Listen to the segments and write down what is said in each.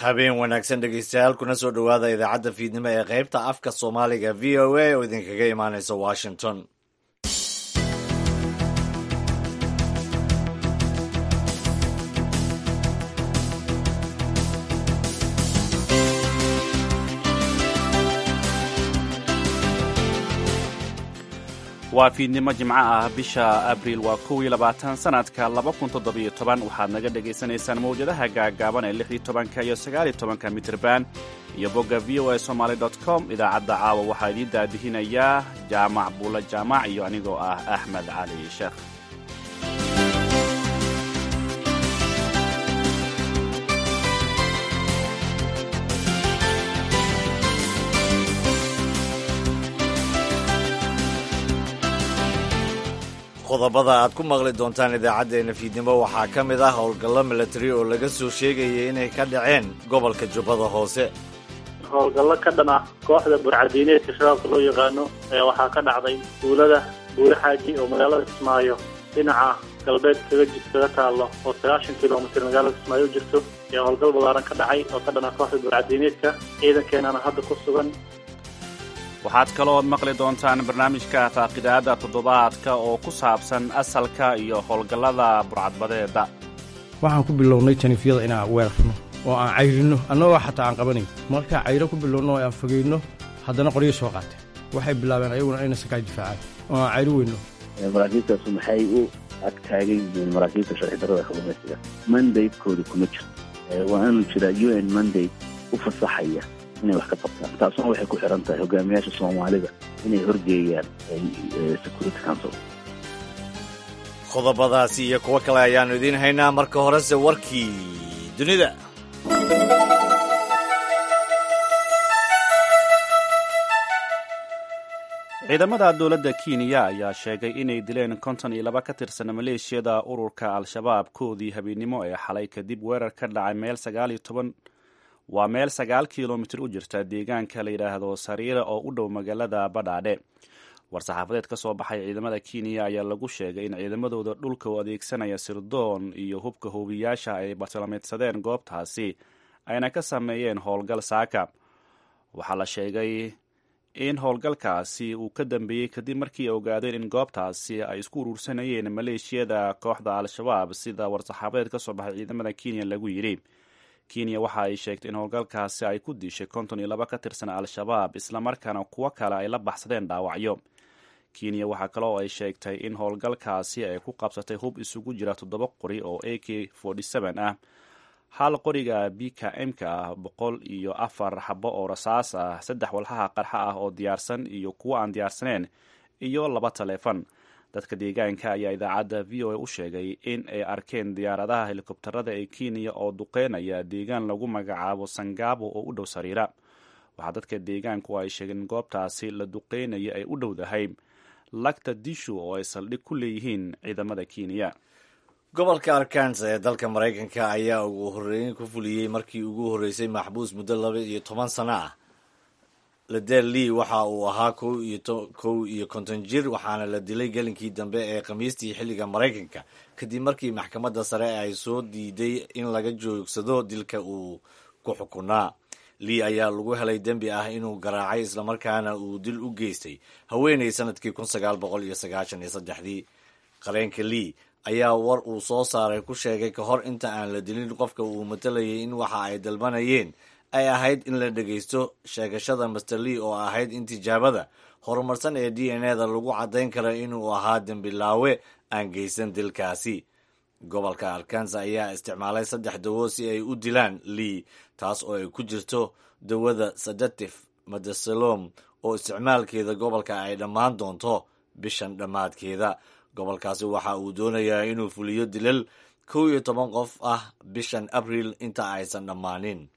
habeen wanaagsan dhegeystayaal kuna soo dhowaada idaacadda fiidnimo ee qaybta afka soomaaliga v o a oo idinkaga imaaneysa washington waa fiidnimo jimco ah bisha abriil waa kow iyo labaatan sanadka laba kun toddobiyo toban waxaad naga dhagaysanaysaan mawjadaha gaagaaban ee lix iyo tobanka iyo sagaal iyo tobanka mitirban iyo bogga v o a somaali dot com idaacadda caawa waxaa idiin daadihinayaa jaamac buulla jaamac iyo anigoo ah axmed cali sheekh qodobada aad ku maqli doontaan idaacaddeenna fiidnimo waxaa ka mid ah howlgallo milatari oo laga soo sheegayay inay ka dhaceen gobolka jubbada hoose howlgallo ka dhan ah kooxda burcadiineedka shabaabka loo yaqaano ee waxaa ka dhacday duulada buure xaaji oo magaalada kismaayo dhinaca galbeed kaga jid kaga taallo oo sagaashan kilomitir magaalada kismaayo u jirto ee howlgal ballaaran ka dhacay oo ka dhan ah kooxda burcadiineedka ciidankeenana hadda ku sugan waxaad kaloo maqli doontaan barnaamijka faaqidaada toddobaadka oo ku saabsan asalka iyo howlgallada burcadbadeeda waxaan ku bilownay janifyada inaan weerarno oo aan cayrinno annagoo xataa aan qabanayn markaa cayro ku bilowno oo aan fogayno haddana qoryo soo qaateen waxay bilaabeen ayaguna inay sakaa difaacaan oo aan cayri weyno maraakiibtaasu maxay u agtaagan yihiin maraakiibta sharci darrada kalluumaysiga mandatekooda kuma jirto waa inuu jiraa u n mandate u fasaxaya inay wax ka qabtaan taasuna waxay ku xiran tahay hogaamiyaasha soomaalida inay horgeeyaan security council qodobadaasi iyo kuwo kale ayaannu idiin haynaa marka horese warkii dunida ciidamada dowladda kenya ayaa sheegay inay dileen konton iyo laba ka tirsan maleeshiyada ururka al-shabaab koodii habeennimo ee xalay kadib weerar ka dhacay meel sagaal iyo toban waa meel sagaal kilomitir u jirta deegaanka la yidhaahdo sariira oo u dhow magaalada badhaadhe war-saxaafadeed ka soo baxay ciidamada kenya ayaa lagu sheegay in ciidamadooda dhulka u adeegsanaya sirdoon iyo hubka hoobiyaasha ay bartilmameedsadeen goobtaasi ayna ka sameeyeen howlgal saaka waxaa la sheegay in howlgalkaasi uu ka dambeeyey kadib markii ay ogaadeen in goobtaasi ay isku urursanayeen maleeshiyada kooxda al-shabaab sida war-saxaafadeed ka soo baxay ciidamada kenya lagu yidhi kenya waxa ay sheegtay in howlgalkaasi ay ku dishay konton iyo laba ka tirsan al-shabaab islamarkaana kuwo kale ay la baxsadeen dhaawacyo kenya waxaa kale oo ay sheegtay in howlgalkaasi ay ku qabsatay hub isugu jira toddoba qori oo a k ah hal qoriga b k m-ka ah boqol iyo afar xabo oo rasaas ah saddex walxaha qarxa ah oo diyaarsan iyo kuwo aan diyaarsaneen iyo laba taleefon dadka deegaanka ayaa idaacadda v o a u sheegay in ay arkeen diyaaradaha helikobtarada ee kenya oo duqeynaya deegaan lagu magacaabo sangaabo oo u dhow sariira waxaa dadka deegaanku ay sheegeen in goobtaasi la duqeynaya ay u dhowdahay lagta dishu oo ay saldhig ku leeyihiin ciidamada kenya gobolka arkansa ee dalka maraykanka ayaa ugu horreyn ku fuliyey markii ugu horreysay maxbuus muddo laba iyo toban sano ah ladel lee waxa uu ahaa kow iyo konton jir waxaana la dilay gelinkii dambe ee khamiistii xilliga maraykanka kadib markii maxkamadda sare ay soo diiday in laga joogsado dilka uu ku xukunaa lee ayaa lagu helay dembi ah inuu garaacay islamarkaana uu dil u geystay haweenay sanadkii kun sagaal boqol iyo sagaashan iyo saddexdii qareenka lee ayaa war uu soo saaray ku sheegay ka hor inta aan la dilin qofka uu matalayay in waxa ay dalbanayeen ay ahayd in la dhegaysto sheegashada master lee oo ahayd in tijaabada horumarsan ee d n e da lagu caddayn karo inuu ahaa dembilaawe aan geysan dilkaasi gobolka arkansa ayaa isticmaalay saddex dawo si ay u dilaan lee taas oo ay ku jirto dawada sadatif madasalom oo isticmaalkeeda gobolka ay dhammaan doonto bishan dhammaadkeeda gobolkaasi waxa uu doonayaa inuu fuliyo dilal kow iyo toban qof ah bishan abriil inta aysan dhammaanin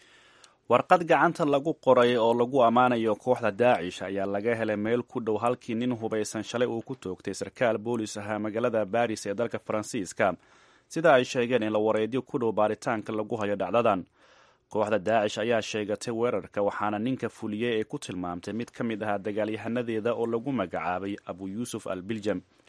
warqad gacanta lagu qoray oo lagu ammaanayo kooxda daacish ayaa laga helay meel ku dhow halkii nin hubaysan shalay uu ku toogtay sarkaal boolis ahaa magaalada baris ee dalka faransiiska sida ay sheegeen in la wareedyo ku dhow baaritaanka lagu hayo dhacdadan kooxda daacish ayaa sheegatay weerarka waxaana ninka fuliyey ee ku tilmaamtay mid ka mid ahaa dagaalyahanadeeda oo lagu magacaabay abu yuusuf al biljam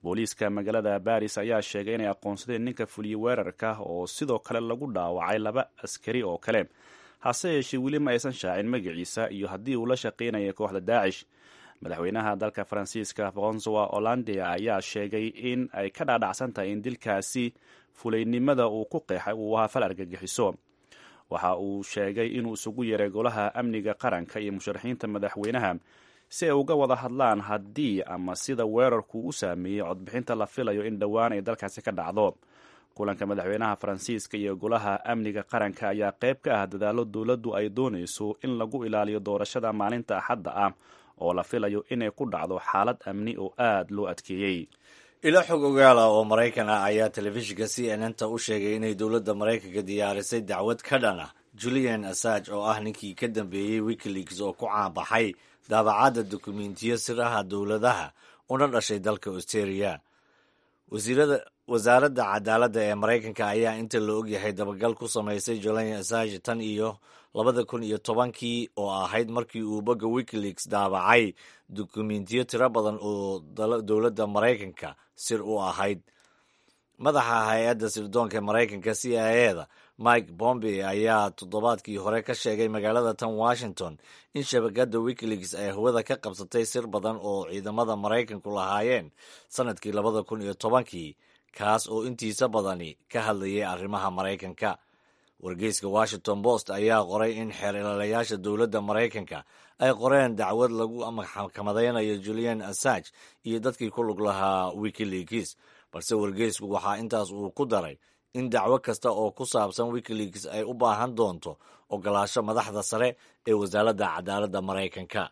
booliiska magaalada baris ayaa sheegay inay aqoonsadeen ninka fuliyey weerarka oo sidoo kale lagu dhaawacay laba askari oo kale hase yeeshee weli ma aysan shaacin magaciisa iyo haddii uu la shaqaynayay kooxda daacish madaxweynaha dalka faransiiska francois hollande ayaa sheegay in ay ka dhaadhacsan tahay in dilkaasi fulaynimada uu ku qeexay uu ahaa fal argagixiso waxa uu sheegay inuu isugu yeeray golaha amniga qaranka iyo musharaxiinta madaxweynaha si ay uga wada hadlaan haddii ama sida weerarku u saameeyey codbixinta la filayo in dhowaan ay dalkaasi ka dhacdo kulanka madaxweynaha faransiiska iyo golaha amniga qaranka ayaa qayb ka ah dadaalo dowladdu ay doonayso in lagu ilaaliyo doorashada maalinta axadda ah oo la filayo inay ku dhacdo xaalad amni oo aad loo adkeeyey ilo xog ogaala oo maraykan ah ayaa telefishinka c n n ta u sheegay inay dowladda maraykanka diyaarisay dacwad ka dhan ah julian assange oo ah ninkii ka dambeeyey wikileaks oo ku caanbaxay daabacadda dukumentiyo siraha dowladaha una dhashay dalka australia wasaaradda cadaaladda ee maraykanka ayaa inta la ogyahay dabagal ku samaysay julian assange tan iyo labada kun iyo tobankii oo ahayd markii uu bogga wikileaks daabacay dukumentiyo tiro badan oo dowladda maraykanka sir u ahayd madaxa hay-adda sirdoonka maraykanka c i a da mike bombey ayaa toddobaadkii hore ka sheegay magaalada tan washington in shabakadda wikileaks ay hawada ka qabsatay sir badan oo ciidamada maraykanku lahaayeen sanadkii labada kun iyo tobankii kaas oo intiisa badani ka hadlayay arrimaha maraykanka wargeyska washington post ayaa qoray in xeer ilaalayaasha dowladda maraykanka ay qoreen dacwad lagu maxkamadeynayo julian assange iyo dadkii ku lug lahaa wikileaks balse wargeysku waxaa intaas uu ku daray in dacwo kasta oo ku saabsan wikileaks ay u baahan doonto ogolaasho madaxda sare ee wasaaradda cadaaladda maraykanka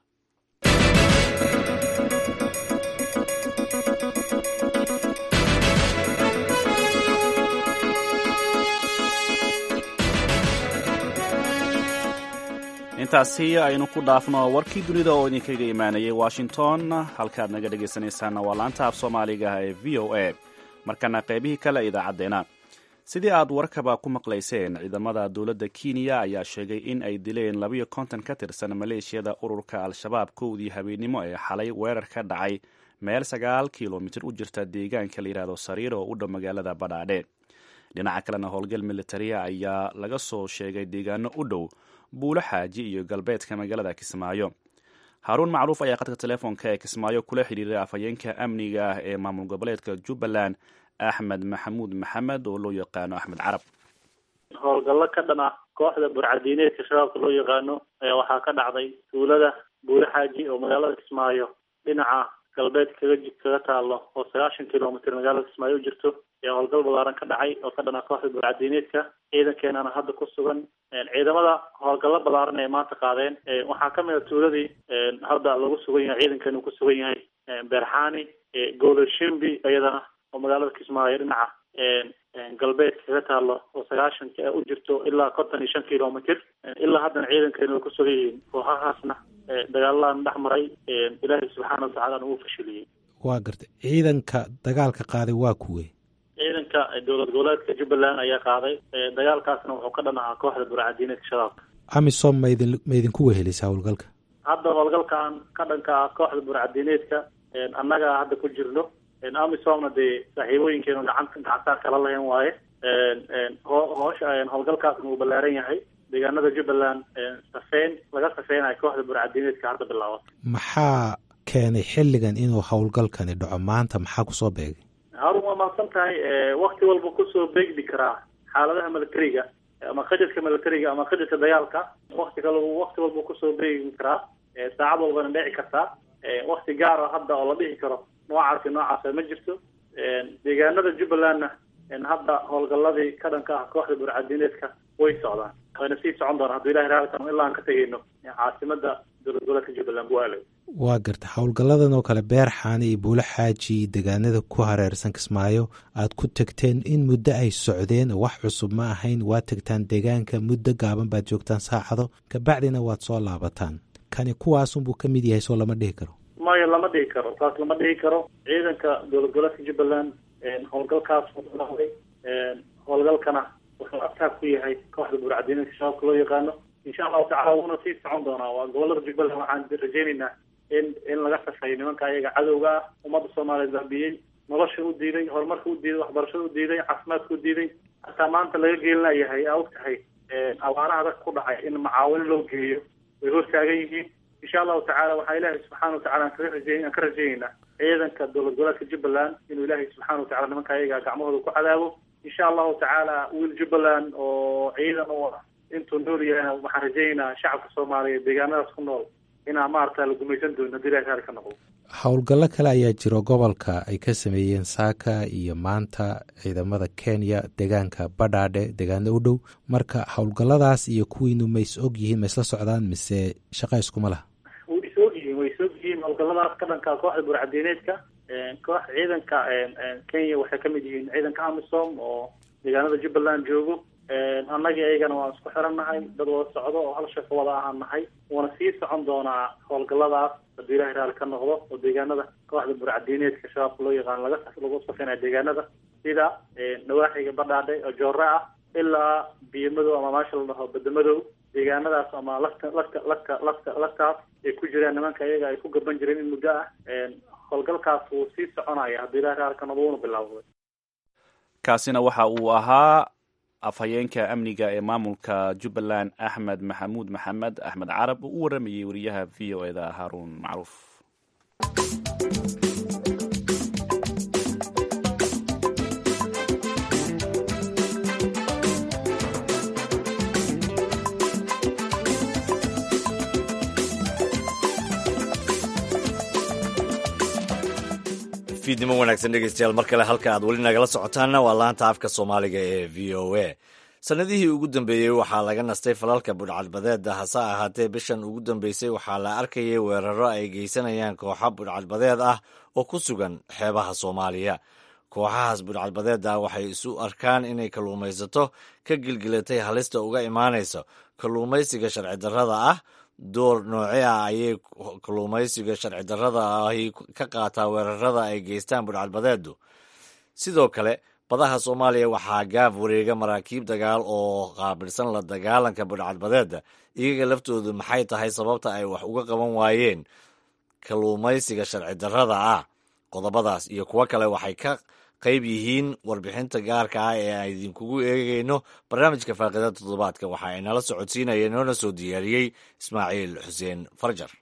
intaasi aynu ku dhaafno warkii dunida oo idinkaga imaanayay washington halkaad naga dhegaysanaysaanna waa laanta af soomaaliga ee v o a markana qaybihii kale idaacaddeenna sidii aad warkaba ku maqlayseen ciidamada dowladda kenya ayaa sheegay in ay dileen labayo konton ka tirsan maleeshiyada ururka al-shabaab kowdii habeennimo ee xalay weerar ka dhacay meel sagaal kilomitir u jirta deegaanka la yidhaahdo sariir oo u dhow magaalada badhaadhe dhinaca kalena howlgal militaria ayaa laga soo sheegay deegaano u dhow buulo xaaji iyo galbeedka magaalada kismaayo haaruun macruuf ayaa khadka telefoonka ee kismaayo kula xidhiiray afhayeenka amniga ah ee maamul goboleedka jubbaland axmed maxamuud maxamed oo loo yaqaano axmed carab howlgallo ka dhan ah kooxda burcadiineedka shabaabka loo yaqaano ayaa waxaa ka dhacday tuulada buulo xaaji oo magaalada kismaayo dhinaca galbeed kaga kaga taalo oo sagaashan kilomitr magaalada kismaayo u jirto ayaa howlgal balaaran ka dhacay oo ka dhana kooxda burcadiineedka ciidankeenana hadda ku sugan ciidamada howlgallo balaaran ee maanta qaadeen waxaa kamid a tuuladii hadda lagu sugan yahay ciidankeena uu ku sugan yahay beerxaani golashimbi iyadana oo magaalada kismaayo dhinaca galbeed kaga taalo oo sagaashan u jirto ilaa konton iyo shan kilomitr ilaa haddana ciidankeena way ku sugan yihiin kooxahaasna dagaaladan dhex maray ilaahay subxaana watacala ugu fashiliyey waa gartay ciidanka dagaalka qaaday waa kuwe ciidanka dowlad goboleedka jubbaland ayaa qaaday dagaalkaasna wuxuu ka dhan ahaa kooxda burcadiineedka shabaabka amisom maidin maidinku wehelisaa howlgalka hadda howlgalkan ka dhanka ah kooxda burcadiineedka annaga hadda ku jirno amisomna dee saaxiibooyinkeenu gacanta gacantaa kala lahayn waaye hoosha howlgalkaasna wuu ballaaran yahay deegaanada jubbaland safeyn laga safeynayo kooxda burcadiineedka hadda bilaabata maxaa keenay xilligan inuu howlgalkani dhaco maanta maxaa kusoo beegay harun waa mahadsan tahay wakti walba kusoo beegdi karaa xaaladaha militariga ama qajadka militariga ama qajadka dagaalka wakti kal wakti walba kusoo beegi karaa saacad walbana dhici kartaa wakti gaara hadda oo la dhihi karo noocaasi noocaasa ma jirto deegaanada jubbalandna hadda howlgaladii ka dhanka ah kooxda burcadiineedka way socdaan wayna sii socon doonaan hadduu ilahi raali karo ilaa aan ka tegeyno caasimada dowlad goboleedka jubbaland buaalow waa garta howlgalladan oo kale beer xaani iyo buulo xaaji iyo deegaanada ku hareersan kismaayo aad ku tegteen in muddo ay socdeen oo wax cusub ma ahayn waad tegtaan deegaanka muddo gaaban baad joogtaan saacado kabacdina waad soo laabataan kani kuwaasunbuu ka mid yahay soo lama dhihi karo maya lama dhihi karo saas lama dhihi karo ciidanka dowlad goboleedka jubbaland howlgalkaas noqday howlgalkana wuxuu abtaab ku yahay kooxda burcadiineedka shabaabka loo yaqaano insha allahu tacala wuuna sii socon doonaa waa gobolada jubbaland waxaan rajeyneynaa in in laga safeeyo nimanka ayaga cadowga ah ummadda soomaaliyeed baabiyey nolosha u diiday horumarka u diiday waxbarashada u diiday caafimaadka u diiday hataa maanta laga geelinayahay aa og tahay abaaraha dadka ku dhacay in macaawin loo geeyo way hortaagan yihiin insha allahu tacala waxaa ilaahay subxaana watacala aan kaga rajeey aan ka rajeyneynaa ciidanka dowlad goboleedka jubbaland inuu ilaahay subxaana watacala nimanka ayaga gacmahooda ku cadaabo insha allahu tacaala wiil jubbaland oo ciidan u ah intuu nool yahay waxaan rajeyneynaa shacabka soomaaliyeed deegaanadaas ku nool inaa maarata la gumaysan doono hadii ilahay raali ka noqdo howlgallo kale ayaa jiro gobolka ay ka sameeyeen saaka iyo maanta ciidamada kenya deegaanka badhaadhe deegaano u dhow marka howlgalladaas iyo kuwiinu ma is og yihiin ma isla socdaan mise shaqa iskuma laha way is og yihiin way is og yihiin howlgalladaas ka dhanka kooxda burcadiineedka koox ciidanka kenya waxay kamid yihiin ciidanka amisom oo deegaanada jubbaland joogo annagii ayagana waan isku xirannahay dad wada socdo oo hal shaqo wada ahaan nahay wuuna sii socon doonaa howlgalladaas haddii ilahay raali ka noqdo oo deegaanada kooxda burcadiineedka shabaabka loo yaqaano laga lagu safinayo deegaanada sida nawaaxiga badhaadhe oo joore ah ilaa biyomadow ama maasha la dhaho badamadow deegaanadaas ama lafta lafta lafta lafta laftaas ay ku jiraan nimanka iyaga ay ku gaban jireen in muddo ah howlgalkaas wuu sii soconaya haddii ilahay raali ka noqdo wuuna bilaawday kaasina waxa uu ahaa afhayeenka amniga ee maamulka jubbaland axmed maxamuud maxamed axmed carab oo u waramayey wariyaha v o eda haaruun macruuf fiidnimo wanaagsan dhegeystayaal mar kale halka aad weli nagala socotaanna waa laanta afka soomaaliga ee v o a sannadihii ugu dambeeyey waxaa laga nastay falalka budhcadbadeeda hase ahaatee bishan ugu dambeysay waxaa la arkayay weeraro ay geysanayaan kooxo budhcadbadeed ah oo ku sugan xeebaha soomaaliya kooxahaas budhcadbadeeda waxay isu arkaan inay kalluumaysato ka gilgilatay halista uga imaanaysa kalluumaysiga sharci darrada ah door nooce ah ayay kalluumaysiga sharci darrada ahi ka qaataa weerarada ay geystaan budhcadbadeedu sidoo kale badaha soomaaliya waxaa gaaf wareega maraakiib dagaal oo qaabilsan la dagaalanka budhcadbadeeda iyaga laftoodu maxay tahay sababta ay wax uga qaban waayeen kalluumaysiga sharci darrada ah qodobadaas iyo kuwo kale waxay ka qayb yihiin warbixinta gaarka ah ee aan idinkugu eegayno barnaamijka faaqida toddobaadka waxa ay nala socodsiinayeen noona soo diyaariyey ismaaciil xuseen farjar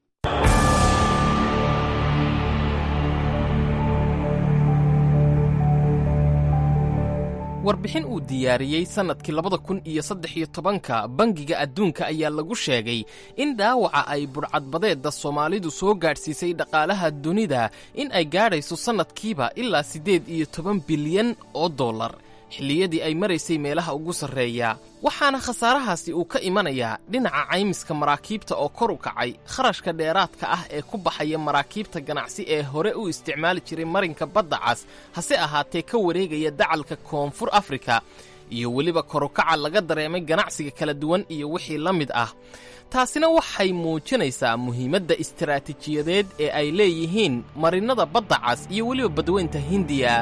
warbixin uu diyaariyey sannadkii labada kun iyo saddex iyo tobanka bangiga adduunka ayaa lagu sheegay in dhaawaca ay budhcadbadeedda soomaalidu soo gaadhsiisay dhaqaalaha dunida in ay gaadhayso sannadkiiba ilaa siddeed iyo toban bilyan oo dollar xilliyadii ay maraysay meelaha ugu sarreeya waxaana khasaarahaasi uu ka imanayaa dhinaca caymiska maraakiibta oo kor u kacay kharashka dheeraadka ah ee ku baxaya maraakiibta ganacsi ee hore u isticmaali jiray marinka badda cas hase ahaatee ka wareegaya dacalka koonfur afrika iyo weliba korukaca laga dareemay ganacsiga kala duwan iyo wixii la mid ah taasina waxay muujinaysaa muhiimadda istaraatiijiyadeed ee ay leeyihiin marinnada badda cas iyo weliba badweynta hindiya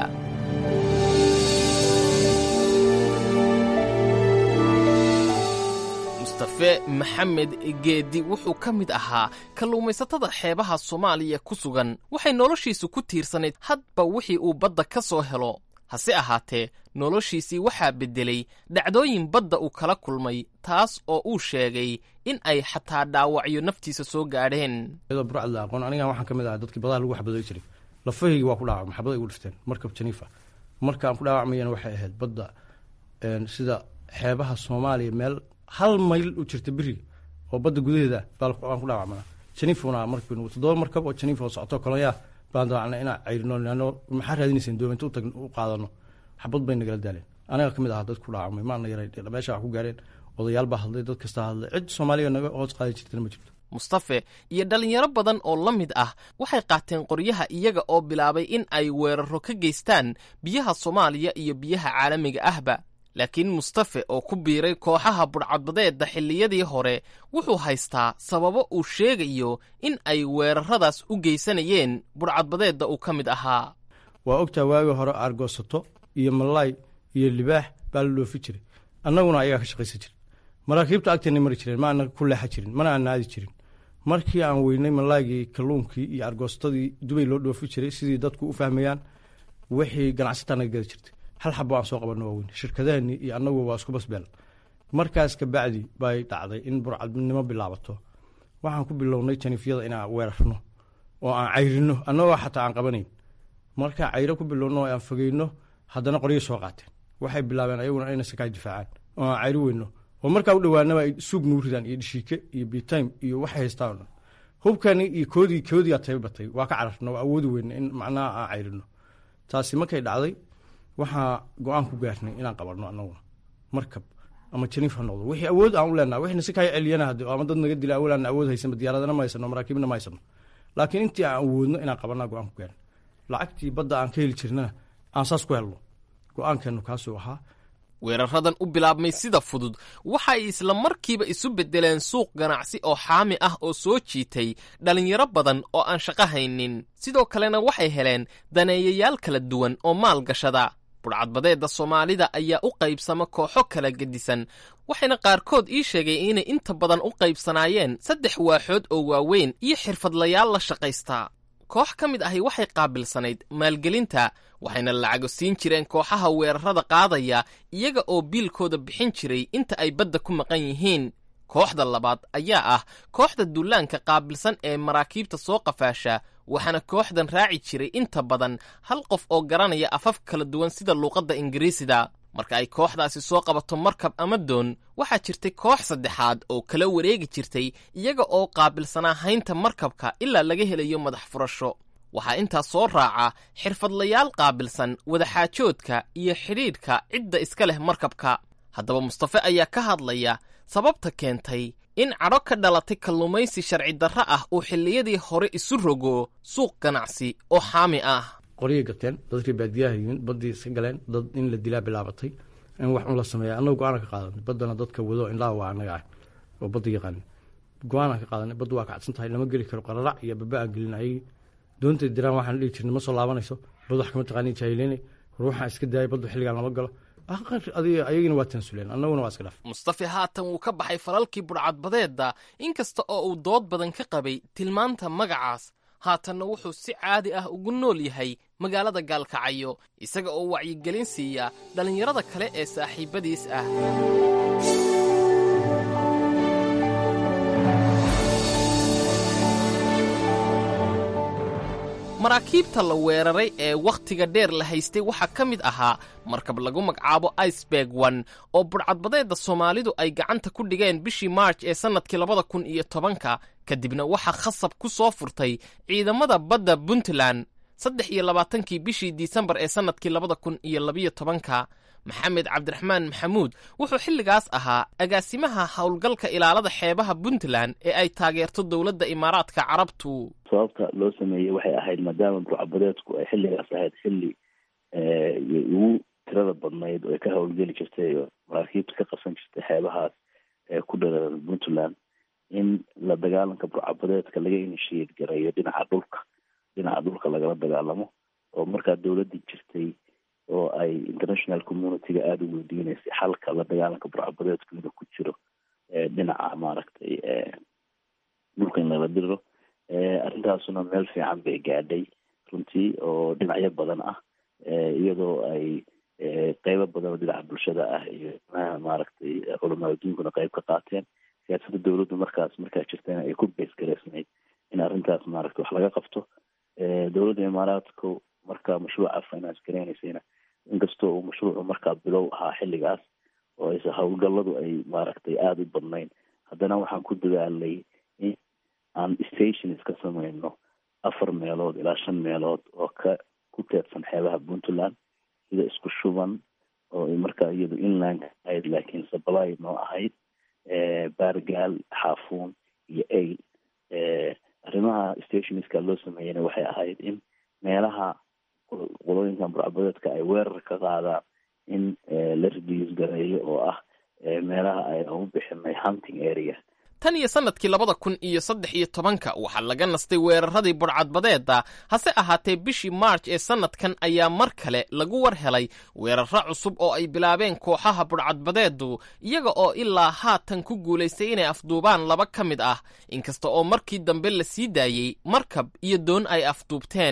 mustafe maxamed geedi wuxuu ka mid ahaa kalluumaysatada xeebaha soomaaliya ku sugan waxay noloshiisu ku tiirsanayd hadba wixii uu badda ka soo helo hase ahaatee noloshiisii waxaa beddelay dhacdooyin badda uu kala kulmay taas oo uu sheegay in ay xataa dhaawacyo naftiisa soo gaadheen iyadoo burcad la aqoon anigan waxaan ka mid ahaa dadkii badaha lagu xabaday jiray lafahaygi waa ku dhaawacmay xabad ay ugu dhifteen markab janiifa markaan ku dhaawacmayana waxay ahayd badda sida xeebaha soomaaliya meel hal mayl u jirta beriga oo badda gudaheeda baan ku dhaawacmana janiifuna markii toddoba markab oo janiif oo socoto koloyaa baan daacna inaan cayrino ano maxaa raadinayseen doominta utag u qaadano xabad bay nagala daaleen aniga ka mid ahaa dad ku dhaawacmay maana yaray meesha wax ku gaareen odayaal baa hadlay dad kasta hadlay cid soomaaliya naga hoos qaadi jirtana ma jirto mustafe iyo dhallinyaro badan oo la mid ah waxay qaateen qoryaha iyaga oo bilaabay in ay weeraro ka geystaan biyaha soomaaliya iyo biyaha caalamiga ahba laakiin mustafe oo ku biiray kooxaha budhcadbadeedda xilliyadii hore wuxuu haystaa sababo uu sheegayo in ay weeraradaas u geysanayeen budhcadbadeedda uu ka mid ahaa waa ogtaa waagii hore aargoosato iyo malaay iyo libaax baa la dhoofi jiray annaguna ayagaa ka shaqaysan jirin maraakiibta agteena mari jireen ma ana ku leexa jirin mana aan naadi jirin markii aan weynay malaaygii kalluunkii iyo argoostadii dubay loo dhoofi jiray sidii dadku u fahmayaan wixii ganacsataa naga gadi jirtay hal xabo aan soo qabanno waaweyn shirkadahani iyo annagu waa isku basbeel markaas kabacdi bay dhacday in burcadnimo bilaabato waxaan ku bilownay janiifyada inaan weerarno oo aan cayrino annagoo xataa aan qabanayn markaa cayro ku bilowno oo aan fogeyno haddana qoryo soo qaateen waxay bilaabeen ayaguna inay sakaa difaacaan oo aan cayro weyno oo markaa u dhowaanaba ay suug nuu ridaan iyo dhishiike iyo bitime iyo waxay haystaan o dhan hubkani iyo koodii koodiyaa tayba batay waa ka cararna waa awoodi weyna in macnaha aan cayrino taasi markay dhacday waxaa go-aan ku gaarnay inaan qabanno annaguna markab ama janiif ha noqdo wixii awood aan u leenaha wixna si kaa celiyana hade ama dad naga dila awal aan awood haysanba diyaaradana ma haysano maraakiibna ma haysano laakiin intii aan awoodno inaan qabanaa go-aan ku gaarnay lacagtii badda aan ka heli jirnana aan saas ku helno go-aankeenu kaasuu ahaa weeraradan u bilaabmay sida fudud waxa ay isla markiiba isu beddeleen suuq ganacsi oo xaami ah oo soo jiitay dhallinyaro badan oo aan shaqo haynin sidoo kalena waxay heleen daneeyayaal kala duwan oo maal gashada budhcadbadeedda soomaalida ayaa u qaybsama kooxo kala gedisan waxayna qaarkood ii sheegay inay inta badan u qaybsanaayeen saddex waaxood oo waaweyn iyo xirfadlayaal la shaqaystaa koox ka mid ahi waxay qaabilsanayd maalgelinta waxayna lacago siin jireen kooxaha weerarada qaadaya iyaga oo biilkooda bixin jiray inta ay badda ku maqan yihiin kooxda labaad ayaa ah kooxda duulaanka qaabilsan ee maraakiibta soo qafaasha waxaana kooxdan raaci jiray inta badan hal qof oo garanaya afaf kala duwan sida luuqadda ingiriisida marka ay kooxdaasi soo qabato markab ama doon waxaa jirtay koox saddexaad oo kala wareegi jirtay iyaga oo qaabilsanaa haynta markabka ilaa laga helayo madax furasho waxaa intaas soo raaca xirfadlayaal qaabilsan wadaxaajoodka iyo xidhiidhka cidda iska leh markabka haddaba mustafe ayaa ka hadlaya sababta keentay in cadho ka dhalatay kalluumaysi sharci darro ah uu xilliyadii hore isu rogo suuq ganacsi oo xaami ah qoryay gateen dadkii baadiyaha yimin baddii iska galeen dad in la dilaa bilaabatay in wax un la sameeya annaga go-aana ka qaadanay baddana dadka wado indhaha waa annaga ah oo badda yaqaani go-aanaan ka qaadanay badda waa kacsan tahay lama geli karo qararac iyo baba aan gelin ayagii doontay diraan waxaan dhihi jirnay ma soo laabanayso bad wax kama taqaani jaahileynay ruuxaan iska daayay baddu xilligaan lama galo ayagina waa tansuleen annaguna waa iska dhaaf mustafe haatan wuu ka baxay falalkii budhcadbadeedda inkasta oo uu dood badan ka qabay tilmaanta magacaas haatanna wuxuu si caadi ah ugu nool yahay magaalada gaalkacyo isaga oo wacyigelin siiya dhallinyarada kale ee saaxiibbadiis ah maraakiibta la weeraray ee wakhtiga dheer la haystay waxaa ka mid ahaa markab lagu magacaabo iceberg one oo budhcadbadeedda soomaalidu ay gacanta ku dhigeen bishii maarj ee sannadkii labada kun iyo tobanka kadibna waxaa khasab ku soo furtay ciidamada badda puntland saddex iyo labaatankii bishii disembar ee sannadkii labada kun iyo labiyo tobanka maxamed cabdiraxmaan maxamuud wuxuu xilligaas ahaa agaasimaha howlgalka ilaalada xeebaha puntland ee ay taageerto dowladda imaaraadka carabtu sababta loo sameeyey waxay ahayd maadaama burcabadeedku ay xilligaas ahayd xilli ugu tirada badnayd oo ay ka howlgeli jirtay oo maraakiibta ka qabsan jirtay xeebahaas ee ku dhararan puntland in la dagaalanka burcabadeedka laga inishiyeed gareeyo dhinaca dhulka dhinaca dhulka lagala dagaalamo oo markaa dowladii jirtay oo ay international communityga aada u weydiineysay xalka la dagaalanka burcabadeedku inuu ku jiro dhinaca maaragtay dhulka in lala diro arrintaasuna meel fiican bay gaadhay runtii oo dhinacyo badan ah iyadoo ay qeybo badan oo dhinaca bulshada ah iyo maaragtay culamaa adduunkuna qeyb ka qaateen siyaasadda dowladdu markaas markaa jirtayna ay ku beesgareysnayd in arrintaas maaragtay wax laga qabto dowladda imaaraadku markaa mashruuca finance gareynaysayna inkastoo uu mashruucu markaa bilow ahaa xilligaas oo ayse howlgalladu ay maaragtay aada u badnayn haddana waxaan ku dadaalnay in aan stations ka samayno afar meelood ilaa shan meelood oo ka ku teedsan xeebaha puntland sida isku shuban oo markaa iyadu inland ahayd laakiin sabalay noo ahayd baargaal xaafuun iyo ail arrimaha stationska loo sameeyeyna waxay ahayd in meelaha qolooyinkan burcabadeedka ay weerar ka qaadaan in la reduce gareeyo oo ah meelaha ay u bixinay hunting area tan iyo sannadkii labada kun iyo saddex iyo tobanka waxaa laga nastay weeraradii budhcadbadeedda hase ahaatee bishii maarj ee sannadkan ayaa mar kale lagu war helay weeraro cusub oo ay bilaabeen kooxaha budhcadbadeeddu iyaga oo ilaa haatan ku guulaystay inay afduubaan laba ka mid ah inkasta oo markii dambe la sii daayey markab iyo doon ay afduubteen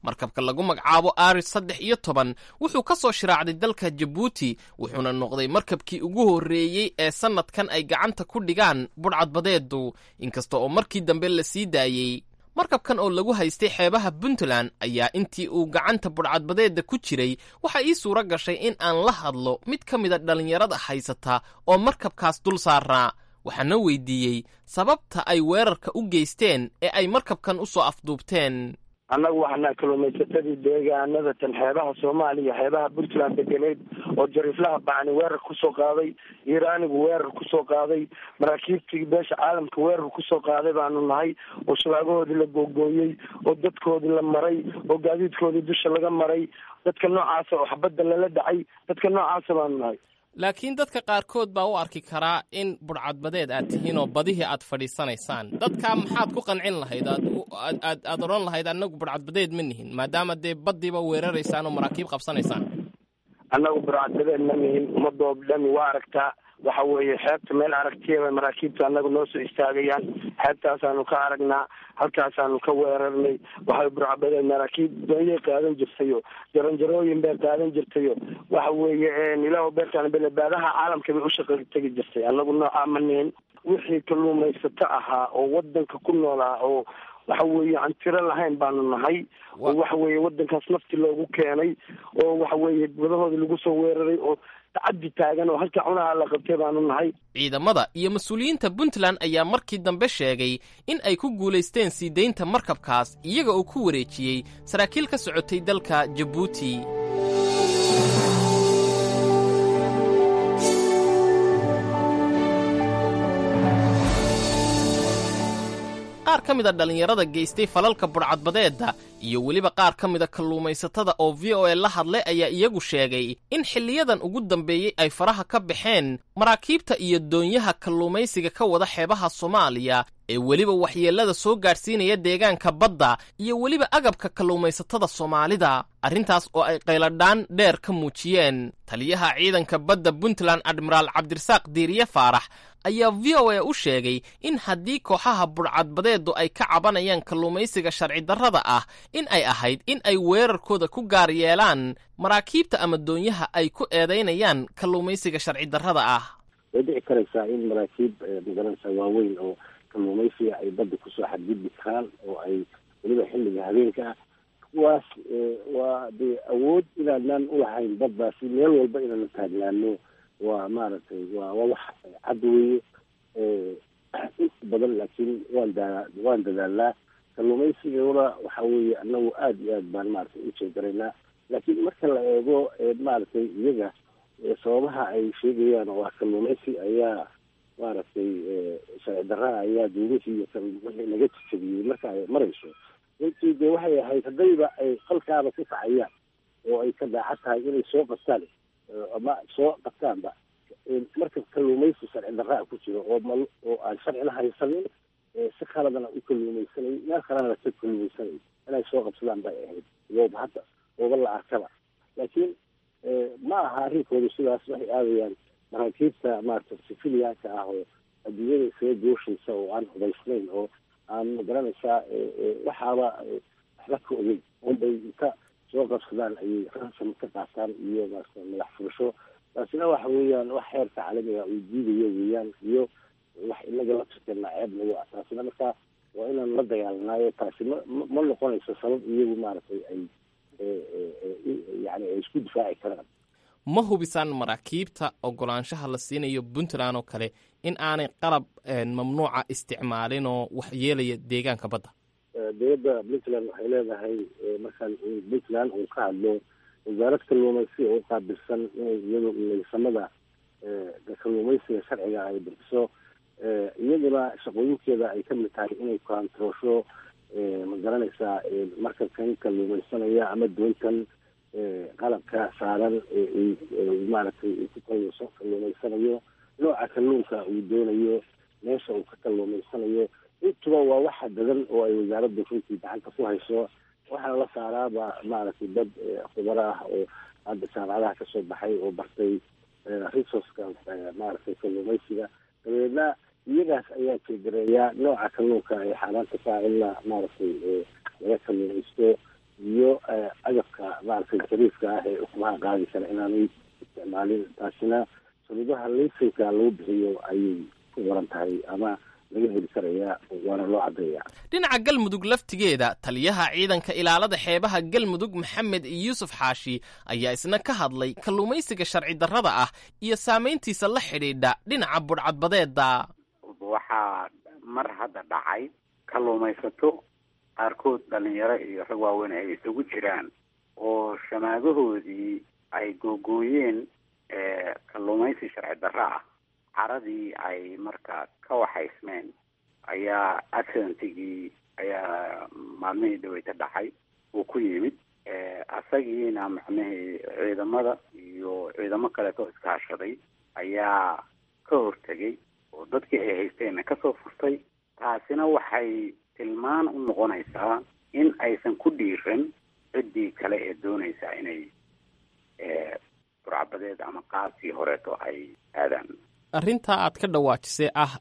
markabka lagu magacaabo aris saddex iyo toban wuxuu ka soo shiraacday dalka jabuuti wuxuuna noqday markabkii ugu horreeyey ee sannadkan ay gacanta ku dhigaan budhcadbadeedu inkasta oo markii dambe la sii daayey markabkan oo lagu haystay xeebaha puntland ayaa intii uu gacanta budhcadbadeedda ku jiray waxaa ii suuro gashay in aan la hadlo mid ka mida dhallinyarada haysata oo markabkaas dul saarnaa waxaana weydiiyey sababta ay weerarka u geysteen ee ay markabkan u soo afduubteen annagu waxaana kalluumaysatadii deegaanada tan xeebaha soomaaliya xeebaha puntland deganeed oo jariiflaha bacni weerar kusoo qaaday iiraanigu weerar kusoo qaaday maraakiibtii beesha caalamka weerar kusoo qaaday baanu nahay oo shabaagahoodii la googooyey oo dadkoodii la maray oo gaadiidkoodii dusha laga maray dadka noocaasa oo xabadda lala dhacay dadka noocaasa baanu nahay laakiin dadka qaarkood baa u arki karaa in budhcadbadeed aad tihiin oo badihii aad fadhiisanaysaan dadkaa maxaad ku qancin lahayd aad aad aad odhan lahayd annagu budhcadbadeed ma nihin maadaama dee baddiiba weeraraysaan oo maraakiib qabsanaysaan annagu budhcadbadeed ma nihin ummadoo dhami waa aragtaa waxa weeye xeebta meel aragtiyaba maraakiibta annagu noo soo istaagayaan xeebtaasaanu ka aragnaa halkaasaanu ka weerarnay waxay burcabadeen maraakiib doonyay qaadan jirtayo jaranjarooyin bay qaadan jirtayo waxa weeye ilaah beertaan belebaadaha caalamka bay ushaqa tegi jirtay annagu noocaa ma nihin wixii kalluumaysato ahaa oo wadanka ku noolaa oo waxa weeye aan tiro lahayn baanu nahay oo waxa weeye wadankaas nafti loogu keenay oo waxa weeye badahoodii lagu soo weeraray oo tacaddi taagan oo halka cunaha la qabtay baanu nahay ciidamada iyo mas-uuliyiinta puntland ayaa markii dambe sheegay in ay ku guulaysteen sii daynta markabkaas iyaga oo ku wareejiyey saraakiil ka socotay dalka jabuuti qaar ka mid a dhallinyarada geystay falalka budhcadbadeedda iyo weliba qaar ka mida kalluumaysatada oo v o a la hadlay ayaa iyagu sheegay in xilliyadan ugu dambeeyey ay faraha ka baxeen maraakiibta iyo doonyaha kalluumaysiga ka wada xeebaha soomaaliya ee weliba waxyeellada soo gaadhsiinaya deegaanka badda iyo weliba agabka kalluumaysatada soomaalida arrintaas oo ay qayladhaan dheer ka muujiyeen taliyaha ciidanka badda puntland admiraal cabdirasaaq diiriye faarax ayaa v o a u sheegay in haddii kooxaha budhcadbadeedu ay ka cabanayaan kalluumaysiga sharci darrada ah in ay ahayd in ay weerarkooda ku gaar yeelaan maraakiibta ama doonyaha ay ku eedaynayaan kalluumaysiga sharci darrada ah way dhici karaysaa in maraakiib magaranaysa waaweyn oo kalluumaysiga ay badda kusoo xadgudbi karaan oo ay weliba xilliga habeenka ah kuwaas waa dee awood inaanaan ulahayn baddaasi meel walba inaana taagnaano waa maaragtay waa waa wax cad weeye inta badan laakiin waan daa waan dadaalnaa kalluumaysigana waxa weeye anagu aada iyo aad baan maaragtay u jeegaraynaa laakiin marka la eego maaragtay iyaga sababaha ay sheegayaan oo ah kalluumaysi ayaa maaragtay sharci darraa ayaa dawlihii iyo kan wixii naga jejabiyey marka ay marayso runtii dee waxay ahayd haddayba ay qalkaaba ku kacayaan oo ay ka daacad tahay inay soo qabtaan ama soo qabtaanba marka kalluumaysi sharci darraa ku jiro oo mal oo aan sharcina haysanin si khaladana u kalluumaysanay meel kalena ka kalluumaysanay inay soo qabsadaan bay ahayd iyooba hadda ooba la arkaba laakiin ma aha arrinkooda sidaas waxay aadayaan maraakiibta maarata sifiliyaanka ah oo adduunyada isaga gooshaysa oo aan hubaysnayn oo aan magaranaysaa waxaaba waxba ka ogeyn unbay inta soo qabsadaan ayay ransom ka qaataan iyo maarata madax furasho taasina waxa weeyaan wax xeerka caalamiga uu diidayo weeyaan iyo wax inaga la turkeena ceeb nagu ah taasina markaa waa inaan la dagaalanaayo taasi ma ma noqonayso sabab iyagu maaragtay ay yani ay isku difaaci karaan ma hubisaan maraakiibta ogolaanshaha la siinayo puntland oo kale in aanay qalab mamnuuca isticmaalin oo waxyeelaya deegaanka badda dowladda puntland waxay leedahay markaan puntland uu ka hadlo wasaarad kalluumaysi oo uqaabilsan inay iyadu naysamada kalluumaysiga sharciga ay bixiso iyaduna shaqooyinkeeda ay kamid tahay inay kaantroosho ma garanaysaa markabkan kalluumaysanaya ama doontan qalabka saaran maaragtay ku kalluumaysanayo nooca kalluunka uu doonayo meesha uu ka kalluumaysanayo intuba waa waxa dadan oo ay wasaaradda runtii gacanta ku hayso waxaana la saaraaba maaragtay dad khubaro ah oo hadda jaamacadaha kasoo baxay oo bartay resourceka maaragtay kalluumaysiga dabeedna iyagaas ayaa jeegareeyaa nooca kalluunka ay xaaraanta ka in la maaragtay laga kalluumaysto iyo agabka maaragtay jariifka ah ee ukumaha qaadi kara inaanay isticmaalin taasina shuruudaha laysanka lagu bixiyo ayay ku waran tahay ama laga heli karayaa waana loo caddeeyaa dhinaca galmudug laftigeeda taliyaha ciidanka ilaalada xeebaha galmudug maxamed yuusuf xaashi ayaa isna ka hadlay kalluumaysiga sharci darrada ah iyo saamayntiisa la xidhiidha dhinaca budhcadbadeeda waxaa mar hadda dhacay kalluumaysato qaarkood dhalinyaro iyo rag waaweyn ay isugu jiraan oo shamaagahoodii ay googooyeen kalluumaysi sharci darro ah caradii ay marka ka waxaysmeen ayaa accidentigii ayaa maalmihii dhaweyta dhacay uu ku yimid asagiina macnihii ciidamada iyo ciidamo kaleeto iskaashaday ayaa ka hortegay oo dadkii ay haysteenna kasoo furtay taasina waxay tilmaan u noqonaysaa in aysan ku dhiiran ciddii kale ee doonaysaa inay burcabadeed ama qaabkii horeeto ay aadaan arrintaa aad ka dhawaajisay ah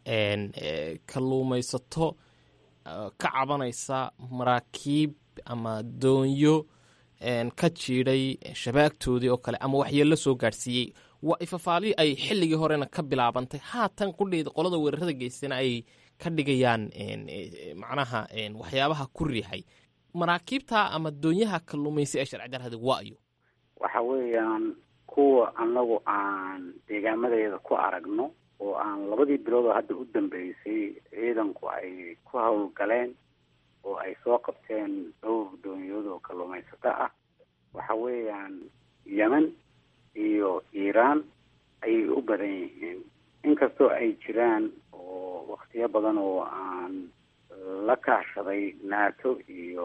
kalluumaysato ka cabanaysa maraakiib ama doonyo ka jiidhay shabaagtoodii oo kale ama waxyeello soo gaadhsiiyey waa ifafaalihii ay xilligii horena ka bilaabantay haatan qudheeda qolada weerarada geystana ay ka dhigayaan macnaha waxyaabaha ku riixay maraakiibta ama doonyaha kalluumaysi ee sharci darrada waayo waxa weeyaan kuwa anagu aan deegaamadeeda ku aragno oo aan labadii bilood oo hadda u dambeysay ciidanku ay ku howlgaleen oo ay soo qabteen dhowr doonyood oo kalluumaysato ah waxa weeyaan yemen iyo iiraan ayay u badan yihiin inkastoo ay jiraan oo waktiyo badan oo aan la kaashaday nato iyo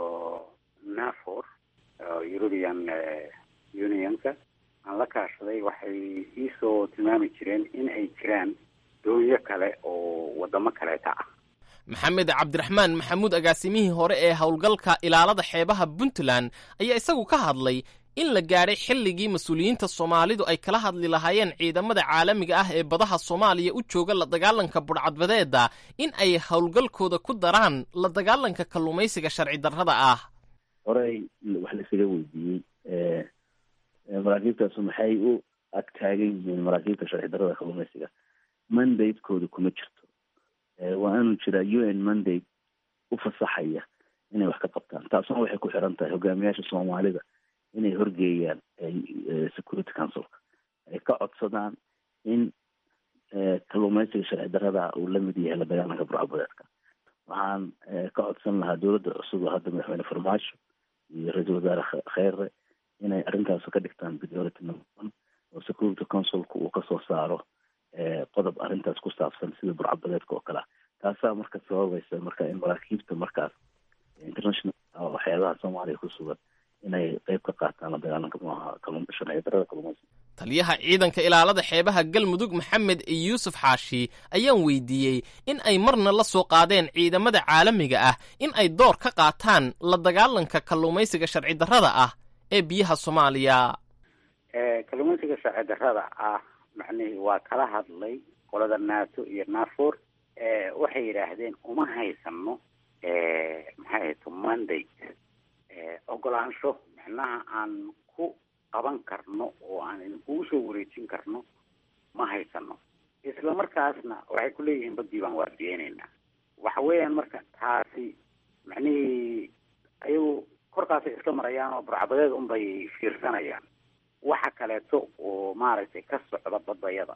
nafor european unionka aan la kaashaday waxay iisoo tilmaami jireen in ay jiraan doonyo kale oo wadamo kaleeta ah maxamed cabdiraxmaan maxamuud agaasimihii hore ee howlgalka ilaalada xeebaha puntland ayaa isagu ka hadlay in la gaadhay xilligii mas-uuliyiinta soomaalidu ay kala hadli lahaayeen ciidamada caalamiga ah ee badaha soomaaliya u jooga la dagaalanka budhcadbadeeda in ay howlgalkooda ku daraan la dagaalanka kalluumaysiga sharci darrada ah horey wax laisaga weydiiyey maraakiibtaasu maxay u agtaagan yihiin maraakiibta sharci darrada kalluumaysiga mandatekooda kuma jirto waa inuu jiraa u n mandate u fasaxaya inay wax ka qabtaan taasuna waxay ku xiran tahay hogaamiyaasha soomaalida inay horgeeyaan security councilka ay ka codsadaan in kalluumaysiga sharci darrada uu la mid yahay la dagaalanka burcabadeedka waxaan ka codsan lahaa dowladda cusub oo hadda madaxweyne farmaajo iyo ra-iisul wasaare kheyre inay arrintaas ka dhigtaan priority number one oo security councilka uu kasoo saaro qodob arrintaas ku saabsan sida burcabadeedka oo kale ah taasaa marka sababaysa marka in maraakiibta markaas international waxyaabaha soomaaliya ku sugan inay qeyb ka qaataan la dagaalanka maaha sharci darrada kalluumaysiga taliyaha ciidanka ilaalada xeebaha galmudug maxamed yuusuf xaashi ayaan weydiiyey in ay marna la soo qaadeen ciidamada caalamiga ah in ay door ka qaataan la dagaalanka kalluumaysiga sharci darrada ah ee biyaha soomaaliya kalluumaysiga sharci darrada ah macnihii waa kala hadlay qolada nato iyo nafor waxay yidhaahdeen uma haysano maxay hayto mandate ogolaansho macnaha aan ku qaban karno oo aan idinkugu soo wareejin karno ma haysano isla markaasna waxay ku leeyihiin badii baan waardiyeyneynaa waxa weeyaan marka taasi macnihii ayagu korkaasay iska marayaan oo burcabadeed unbay fiirsanayaan waxa kaleeto oo maaragtay ka socda badayada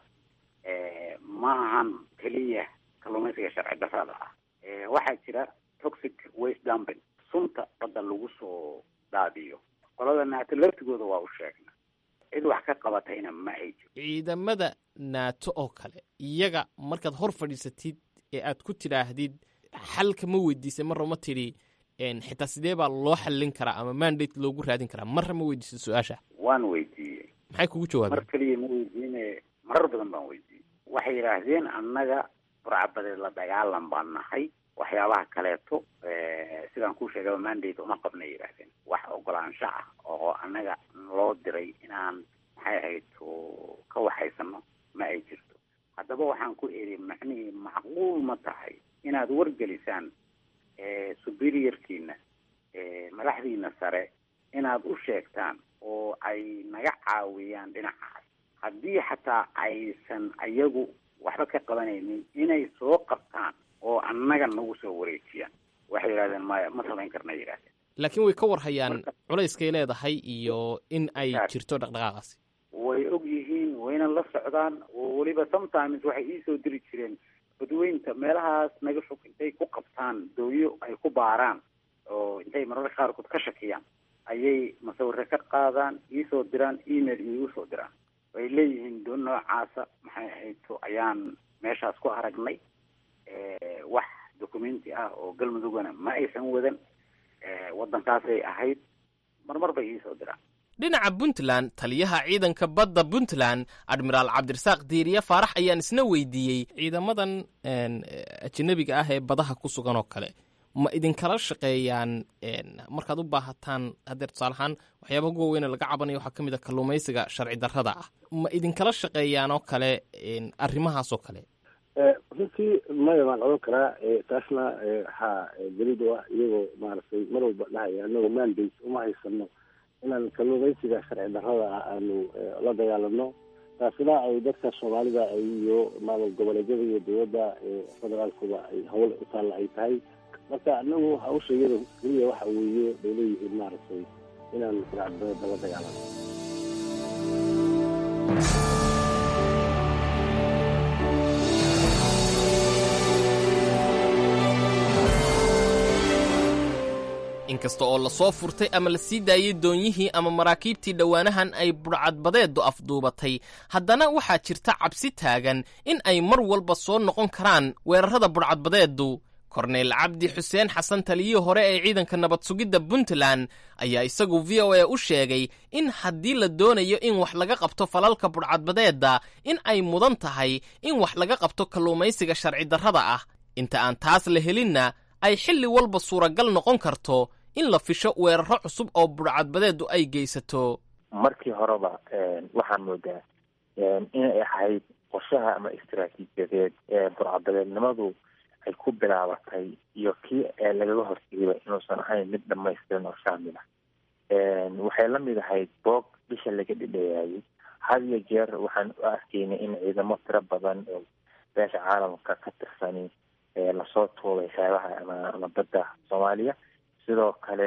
ma ahan keliya kalluumaysiga sharci darrada ah waxaa jira toxic waste dumping sunta badda lagu soo daadiyo qolada naato laftigooda waa u sheegna cid wax ka qabatayna ma ay jiro ciidamada naato oo kale iyaga markaad hor fadhiisatid ee aad ku tidhaahdid xalka ma weydiisay marra ma tidhi xitaa sidee baa loo xallin karaa ama mandate loogu raadin karaa marra ma weydiisay su-aasha waan weydiiyey maxay kugu jawaabeen mar keliya ma weydiine marar badan baan weydiiyey waxay yidhaahdeen annaga burcabadeed la dagaalan baan nahay waxyaabaha kaleeto sidaan kuu sheegaba mandate uma qabna yidhaahdeen wax ogolaansho ah oo annaga loo diray inaan maxay ahayd ka waxaysano ma ay jirto haddaba waxaan ku eri macnihii macquul ma tahay inaad wargelisaan superiorkiina madaxdiina sare inaad u sheegtaan oo ay naga caawiyaan dhinacaas haddii xataa aysan ayagu waxba ka qabanaynin inay soo qabtaan oo annaga nagu soo wareejiyaan waxay yidhahdeen maya ma samayn karna yidhahdeen laakiin way ka warhayaan culayskay leedahay iyo in ay jirto dhaqdhaqaaqaasi way og yihiin wayna la socdaan oo weliba sometimes waxay iisoo diri jireen badweynta meelahaas naga fog intay ku qabtaan dooyo ay ku baaraan oo intay mararka qaarkood ka shakiyaan ayay masawire ka qaadaan iisoo diraan email iigu soo diraan way leeyihiin doon noocaasa maxay ahayto ayaan meeshaas ku aragnay wax documenti ah oo galmudugana ma aysan wadan waddankaasay ahayd marmar bay iisoo diraan dhinaca puntland taliyaha ciidanka badda puntland admiraal cabdirasaaq diiriye faarax ayaan isna weydiiyey ciidamadan ajanabiga ah ee badaha ku sugan oo kale ma idinkala shaqeeyaan markaad u baahataan hadeer tusaale ahaan waxyaabaha ugu waaweyne laga cabanayo waxaa ka mid a kalluumaysiga sharci darrada ah ma idinkala shaqeeyaan oo kale arrimahaas oo kale runtii maya baan odhan karaa taasna waxaa daliid u ah iyagoo maaragtay mar walba dhahaya anagoo mandate uma haysano inaan kalluumaysiga sharci darrada ah aanu la dagaalano taasina ay dadka soomaalida iyo maamul goboleedyada iyo dowladda federaalkuba ay hawl u taalla ay tahay marka anagu hawsha iyada keliya waxa weeye bay leeyihiin maaragtay inaan sharcidarrada la dagaalano inkasta oo lasoo furtay ama la sii daayey doonyihii ama maraakiibtii dhowaanahan ay budhcadbadeedu afduubatay haddana waxaa jirta cabsi taagan in ay mar walba soo noqon karaan weerarrada budhcadbadeedu korneyl cabdi xuseen xasan taliyihii hore ee ciidanka nabad sugidda puntland ayaa isagu v o a u sheegay in haddii la doonayo in wax laga qabto falalka budhcadbadeedda in ay mudan tahay in wax laga qabto kalluumaysiga sharci darrada ah inta aan taas la helinna ay xilli walba suuragal noqon karto in la fisho weeraro cusub oo budhcadbadeedu ay geysato markii horeba waxaan moodaa inay ahayd qorshaha ama istaraatiijiyadeed ee budhcadbadeednimadu ay ku bilaabatay iyo kii lagaga hortegayba inuusan ahayn mid dhamaystiran oo shaamil ah waxay la mid ahayd boog bisha laga dhidheeyaayay had iyo jeer waxaan u arkaynay in ciidamo tiro badan oo beesha caalamka ka tirsani lasoo tuubay xeebaha ama ama badda soomaaliya sidoo kale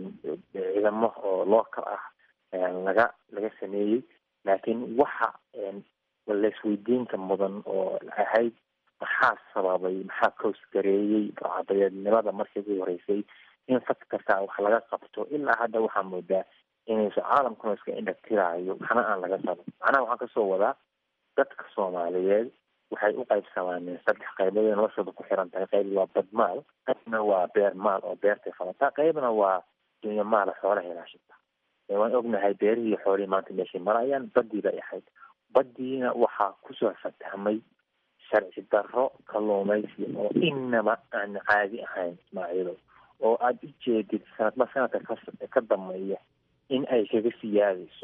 ciidamo oo local ah laga laga sameeyey laakiin waxa laisweydiinka mudan oo ahayd maxaa sababay maxaa koosgareeyey burcadadeednimada markii ugu horeysay in fad kasta wax laga qabto ilaa hadda waxaa moodaa inayso caalamkuna iska indhatiraayo waxna aan laga qaban macnaha waxaan kasoo wadaa dadka soomaaliyeed waxay u qaybsamaaneen saddex qaybood ee noloshooda ku xiran tahay qayb waa badmaal qaybna waa beer maal oo beertay falataa qaybna waa dunyo maala xoolaha ilaashata waan ognahay beerihii xoolihii maanta meeshay marayaan badii bay ahayd badiina waxaa kusoo fatahmay sharci darro kalluumaysi oo inaba aan caadi ahayn ismaaciilow oo aada u jeedid sanadba sanadka ka ka dambeeya in ay kaga siyaadayso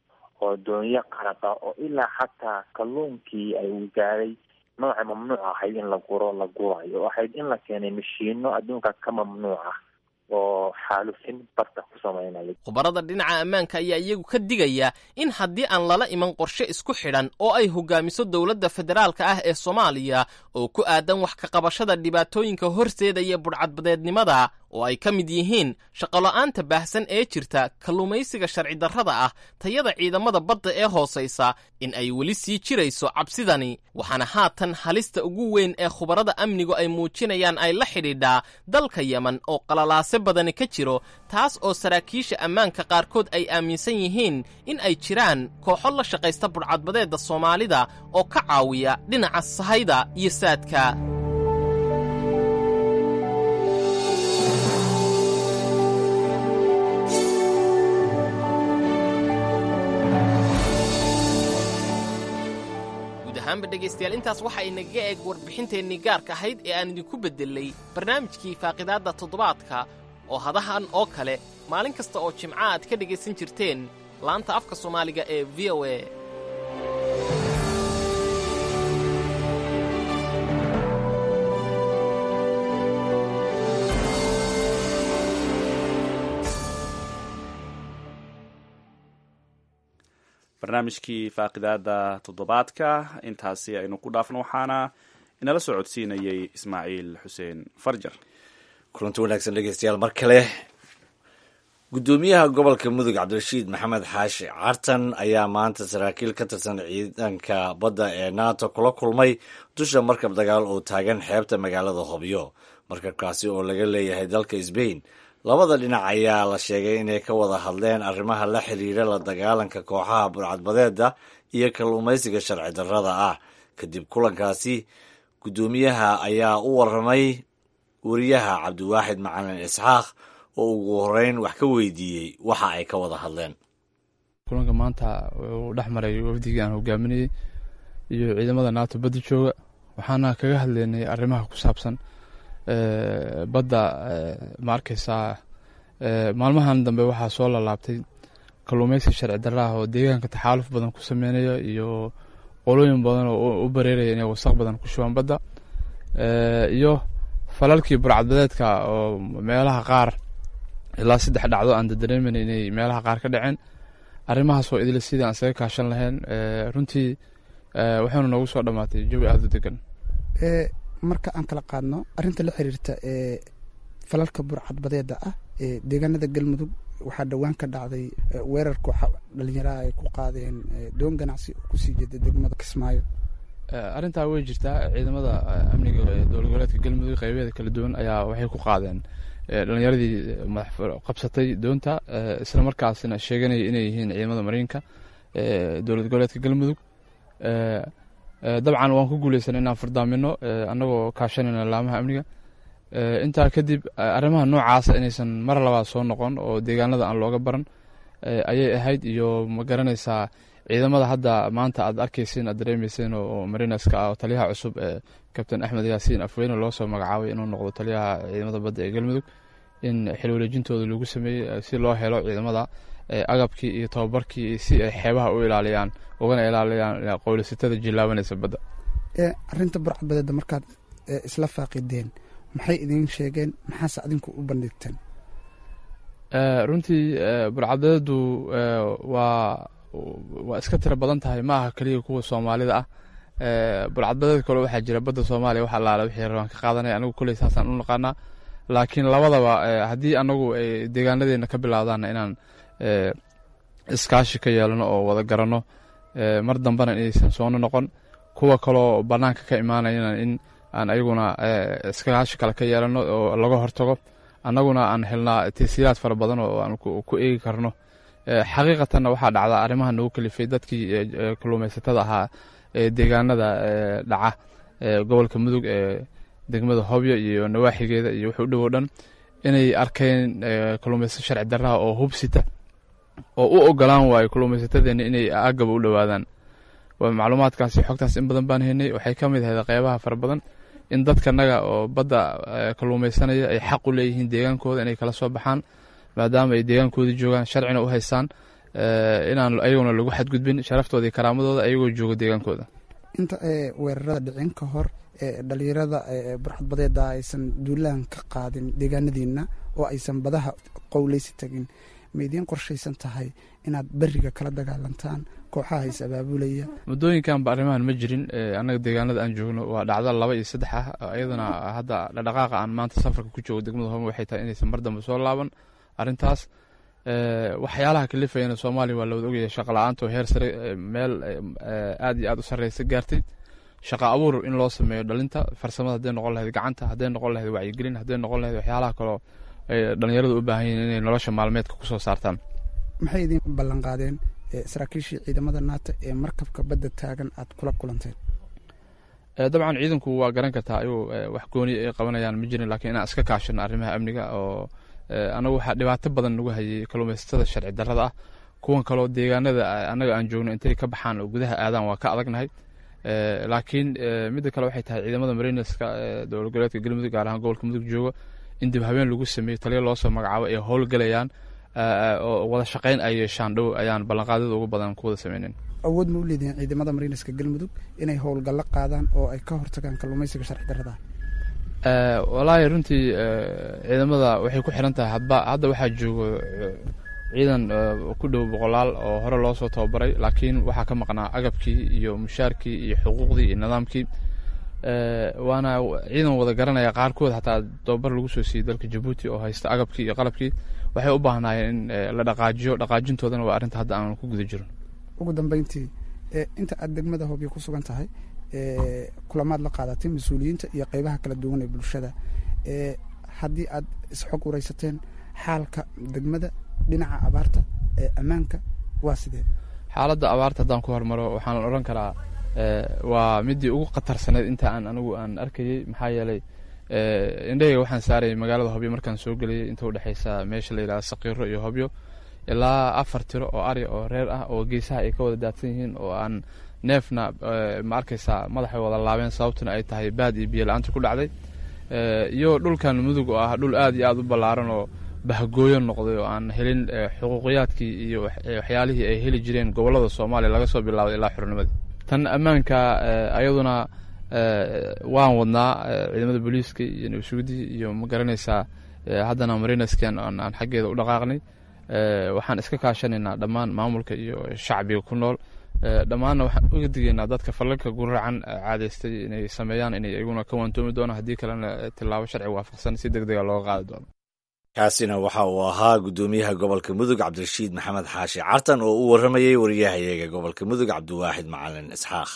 oo doonyo qaraqa oo ilaa xataa kalluunkii ay gaaday nooca mamnuuc ahayd in la guro la gurayo oo ahayd in la keenay mashiino adduunka ka mamnuuc ah oo xaalufin barta ku samaynaya khubarada dhinaca ammaanka ayaa iyagu ka digaya in haddii aan lala iman qorshe isku xidhan oo ay hogaamiso dowladda federaalka ah ee soomaaliya oo ku aadan wax ka qabashada dhibaatooyinka horseedaya budhcadbadeednimada oo ay ka mid yihiin shaqolo-aanta baahsan ee jirta kalluumaysiga sharci darrada ah tayada ciidamada badda ee hoosaysa in ay weli sii jirayso cabsidani waxaana haatan halista ugu weyn ee khubarada amnigu ay muujinayaan ay la xidhiidhaa dalka yemen oo qalalaase badani ka jiro taas oo saraakiisha ammaanka qaarkood ay aaminsan yihiin in ay jiraan kooxo la shaqaysta budhcadbadeedda soomaalida oo ka caawiya dhinaca sahayda iyo saadka ahaanba dhegaystayaal intaas waxa inaga eeg warbixinteennii gaarka ahayd ee aan idinku beddelay barnaamijkii faaqidaadda toddobaadka oo hadahan oo kale maalin kasta oo jimca aad ka dhegaysan jirteen laanta afka soomaaliga ee v o a barnaamijkii faaqidaada toddobaadka intaasi aynu ku dhaafno waxaana inala soo codsiinayay ismaaciil xuseen farjar kulanti wanaagsan dhegeystayaal mar kale guddoomiyaha gobolka mudug cabdirashiid maxamed xaashi cartan ayaa maanta saraakiil ka tirsan ciidanka badda ee nato kula kulmay dusha markab dagaal oo taagan xeebta magaalada hobyo markabkaasi oo laga leeyahay dalka sbain labada dhinac ayaa la sheegay inay ka wada hadleen arrimaha la xiriira la dagaalanka kooxaha burcadbadeeda iyo kalluumaysiga sharci darrada ah kadib kulankaasi guddoomiyaha ayaa u waramay wariyaha cabdiwaaxid macalin isxaaq oo ugu horeyn wax ka weydiiyey waxa ay ka wada hadleen kulanka maanta uu dhex maray wafdigii aan hogaaminayey iyo ciidamada nato badda jooga waxaana kaga hadleynay arrimaha ku saabsan badda ma arkeysaa maalmahan dambe waxaa soo lalaabtay kalluumeysi sharci darraah oo deegaanka taxaaluf badan ku sameynaya iyo qolooyin badan oo u bareeraya inay wasaq badan ku shubaan badda iyo falalkii burcadbadeedka oo meelaha qaar ilaa saddex dhacdo aan dadareemen inay meelaha qaar ka dhaceen arrimahaas oo idil sidii aan isaga kaashan lahayn runtii waxaynu noogu soo dhammaatay jawi aada u degan marka aan kala qaadno arrinta la xiriirta ee falalka burcadbadeeda ah ee deegaanada galmudug waxaa dhowaan ka dhacday weerarka dhalinyaraha ay ku qaadeen doon ganacsi oo kusii jeeda degmada kismaayo arrintaa way jirtaa ciidamada amniga ee dowlad goboleedka galmudug qeybeeda kala duwan ayaa waxay ku qaadeen dhalinyaradii madax qabsatay doonta isla markaasna sheeganaya inay yihiin ciidamada mariinka dowlad goboleedka galmudug dabcan waan ku guuleysanay inaan fardaamino annagoo kaashanayna laamaha amniga intaa kadib arrimaha noocaasa inaysan mar labaad soo noqon oo deegaanada aan looga baran ayay ahayd iyo ma garanaysaa ciidamada hadda maanta aad arkeyseen aad dareemeyseen oo marinaska ah oo taliyaha cusub ee kabtain axmed yaasiin afweyne loo soo magacaabay inuu noqdo taliyaha ciidamada badda ee galmudug in xil wareejintooda lagu sameeyey si loo helo ciidamada agabkii iyo tababarkii si ay xeebaha u ilaaliyaan ugana ilaaliyaan qowleysatada jilaabanaysa badda arinta burcadbadeeda markaad isla faaqideen maxay idiin sheegeen maxaase adinku u bandhigteen runtii burcadbadeedu waa waa iska tiro badan tahay ma aha keliya kuwa soomaalida ah burcadbadeed kale waxaa jira badda soomaaliya wax allaale wixii rabaan ka qaadanaya anigu kuley saasaan u naqaanaa laakiin labadaba haddii anagu ay deegaanadeena ka bilaawdaanna inaan iskaashi ka yeelano oo wada garanno mar dambena inaysan soono noqon kuwa kaloo banaanka ka imaanayana in aan ayaguna iskaashi kale ka yeelano oo laga hortago annaguna aan helnaa tasiilaad fara badan oo aan ku eegi karno xaqiiqatanna waxaa dhacda arrimaha nagu kalifay dadkii kalluumaysatada ahaa ee deegaanada dhaca gobolka mudug ee degmada hobyo iyo nawaaxigeeda iyo wuxuu dhowow dhan inay arkeen kalluumaysato sharci darraha oo hubsita oo u ogolaan waayo kalluumaysatadeena inay agaba u dhowaadaan macluumaadkaasi xogtaas in badan baan haynay waxay ka mid ahayd qeybaha fara badan in dadkanaga oo badda kalluumaysanaya ay xaq u leeyihiin deegaankooda inay kala soo baxaan maadaama ay deegaankoodii joogaan sharcina u haystaan inaan ayaguna lagu xadgudbin sharaftooda iyo karaamadooda ayagoo jooga deegaankooda inta weerarada dhicin ka hor dhalinyarada burxadbadeeda aysan duulaan ka qaadin deegaanadiina oo aysan badaha qowleysi tagin ma idiin qorshaysan tahay inaad beriga kala dagaalantaan kooxaha is abaabulaya muddooyinkanba arrimahan ma jirin annaga deegaanada aan joogno waa dhacdo laba iyo saddex ah iyadana hadda dhaqdhaqaaqa aan maanta safarka ku joogo degmada home waxay tahay inaysan mar dambe soo laaban arrintaas waxyaalaha kalifayana soomaaliya waa lawada ogyahay shaqa la-aanta oo heer sare meel aad iyo aad u sarreysa gaartay shaqa abuur in loo sameeyo dhalinta farsamada hadday noqon lahayd gacanta hadday noqon lahayd wacyigelin hadday noqon lahayd waxyaalaha kaloo ay dhalinyaradu u baahan yihiin inay nolosha maalmeedka kusoo saartaan maxay idiin ballan qaadeen saraakiishii ciidamada naata ee markabka badda taagan aad kula kulanteen dabcan ciidanku waa garan kartaa ayuu wax gooni ay qabanayaan ma jirin laakiin inaan iska kaashano arrimaha amniga oo anagu waxaa dhibaato badan nagu hayay kalluumaysatada sharci darrada ah kuwan kaloo deegaanada annaga aan joogno intay ka baxaan oo gudaha aadaan waa ka adagnahay laakiin midda kale waxay tahay ciidamada marineska dowlad goboleedka galmudug gaar ahaan gobolka mudug joogo in dib habeen lagu sameeyo taliya loo soo magacaabo ay howlgalayaan oo wada shaqayn ay yeeshaan dhow ayaan ballanqaadyada ugu badan ku wada sameynen awood ma u leedihiin ciidamada marineska galmudug inay howlgallo qaadaan oo ay ka hortagaan kalluumaysiga sharci darrada walaahi runtii ciidamada waxay ku xiran tahay hadba hadda waxaa joogo ciidan ku dhow boqolaal oo hore loo soo tababaray laakiin waxaa ka maqnaa agabkii iyo mushaarkii iyo xuquuqdii iyo nidaamkii waana ciidan wada garanaya qaarkood xataa tababar lagu soo siiyey dalka jabuuti oo haysta agabkii iyo qalabkii waxay u baahnaayeen in la dhaqaajiyo dhaqaajintoodana waa arrinta hadda aan ku guda jirin ugu dambeyntii inta aad degmada hobyo ku sugan tahay kulamaad la qaadatay mas-uuliyiinta iyo qeybaha kala duwan ee bulshada haddii aad isxog wareysateen xaalka degmada dhinaca abaarta ee ammaanka waa sidee xaaladda abaarta haddaan ku hormaro waxaan odhan karaa waa midii ugu khatarsaneyd inta aan anigu aan arkayey maxaa yeelay indhahayga waxaan saarayay magaalada hobyo markaan soo gelayay inta udhexeysa meesha la yidhahda saqiiro iyo hobyo ilaa afar tiro oo ari oo reer ah oo geesaha ay ka wada daadsan yihiin oo aan neefna ma arkaysaa madaxay wada laabeen sababtuna ay tahay baad iyo biyo la-aanta ku dhacday iyo dhulkan mudug oo ah dhul aad iyo aad u ballaaran oo bahgooyo noqday oo aan helin xuquuqiyaadkii iyo waxyaalihii ay heli jireen gobollada soomaaliya laga soo bilaabay ilaa xornimadii tan ammaanka ayaduna waan wadnaa ciidamada booliiska iyo nabsugudii iyo ma garanaysaa haddana marinaskan aan xaggeeda u dhaqaaqnay waxaan iska kaashanaynaa dhammaan maamulka iyo shacbiga ku nool dhammaanna waxaan uga digaynaa dadka fallalka guracan caadeystay inay sameeyaan inay iyaguna ka waantoomi doonaan haddii kalena tilaabo sharci waafaqsan si deg dega looga qaadi doono kaasina waxa uu ahaa guddoomiyaha gobolka mudug cabdirashiid maxamed xaashi cartan oo u warramayey wariyahayaga gobolka mudug cabdiwaaxid macalin isxaaq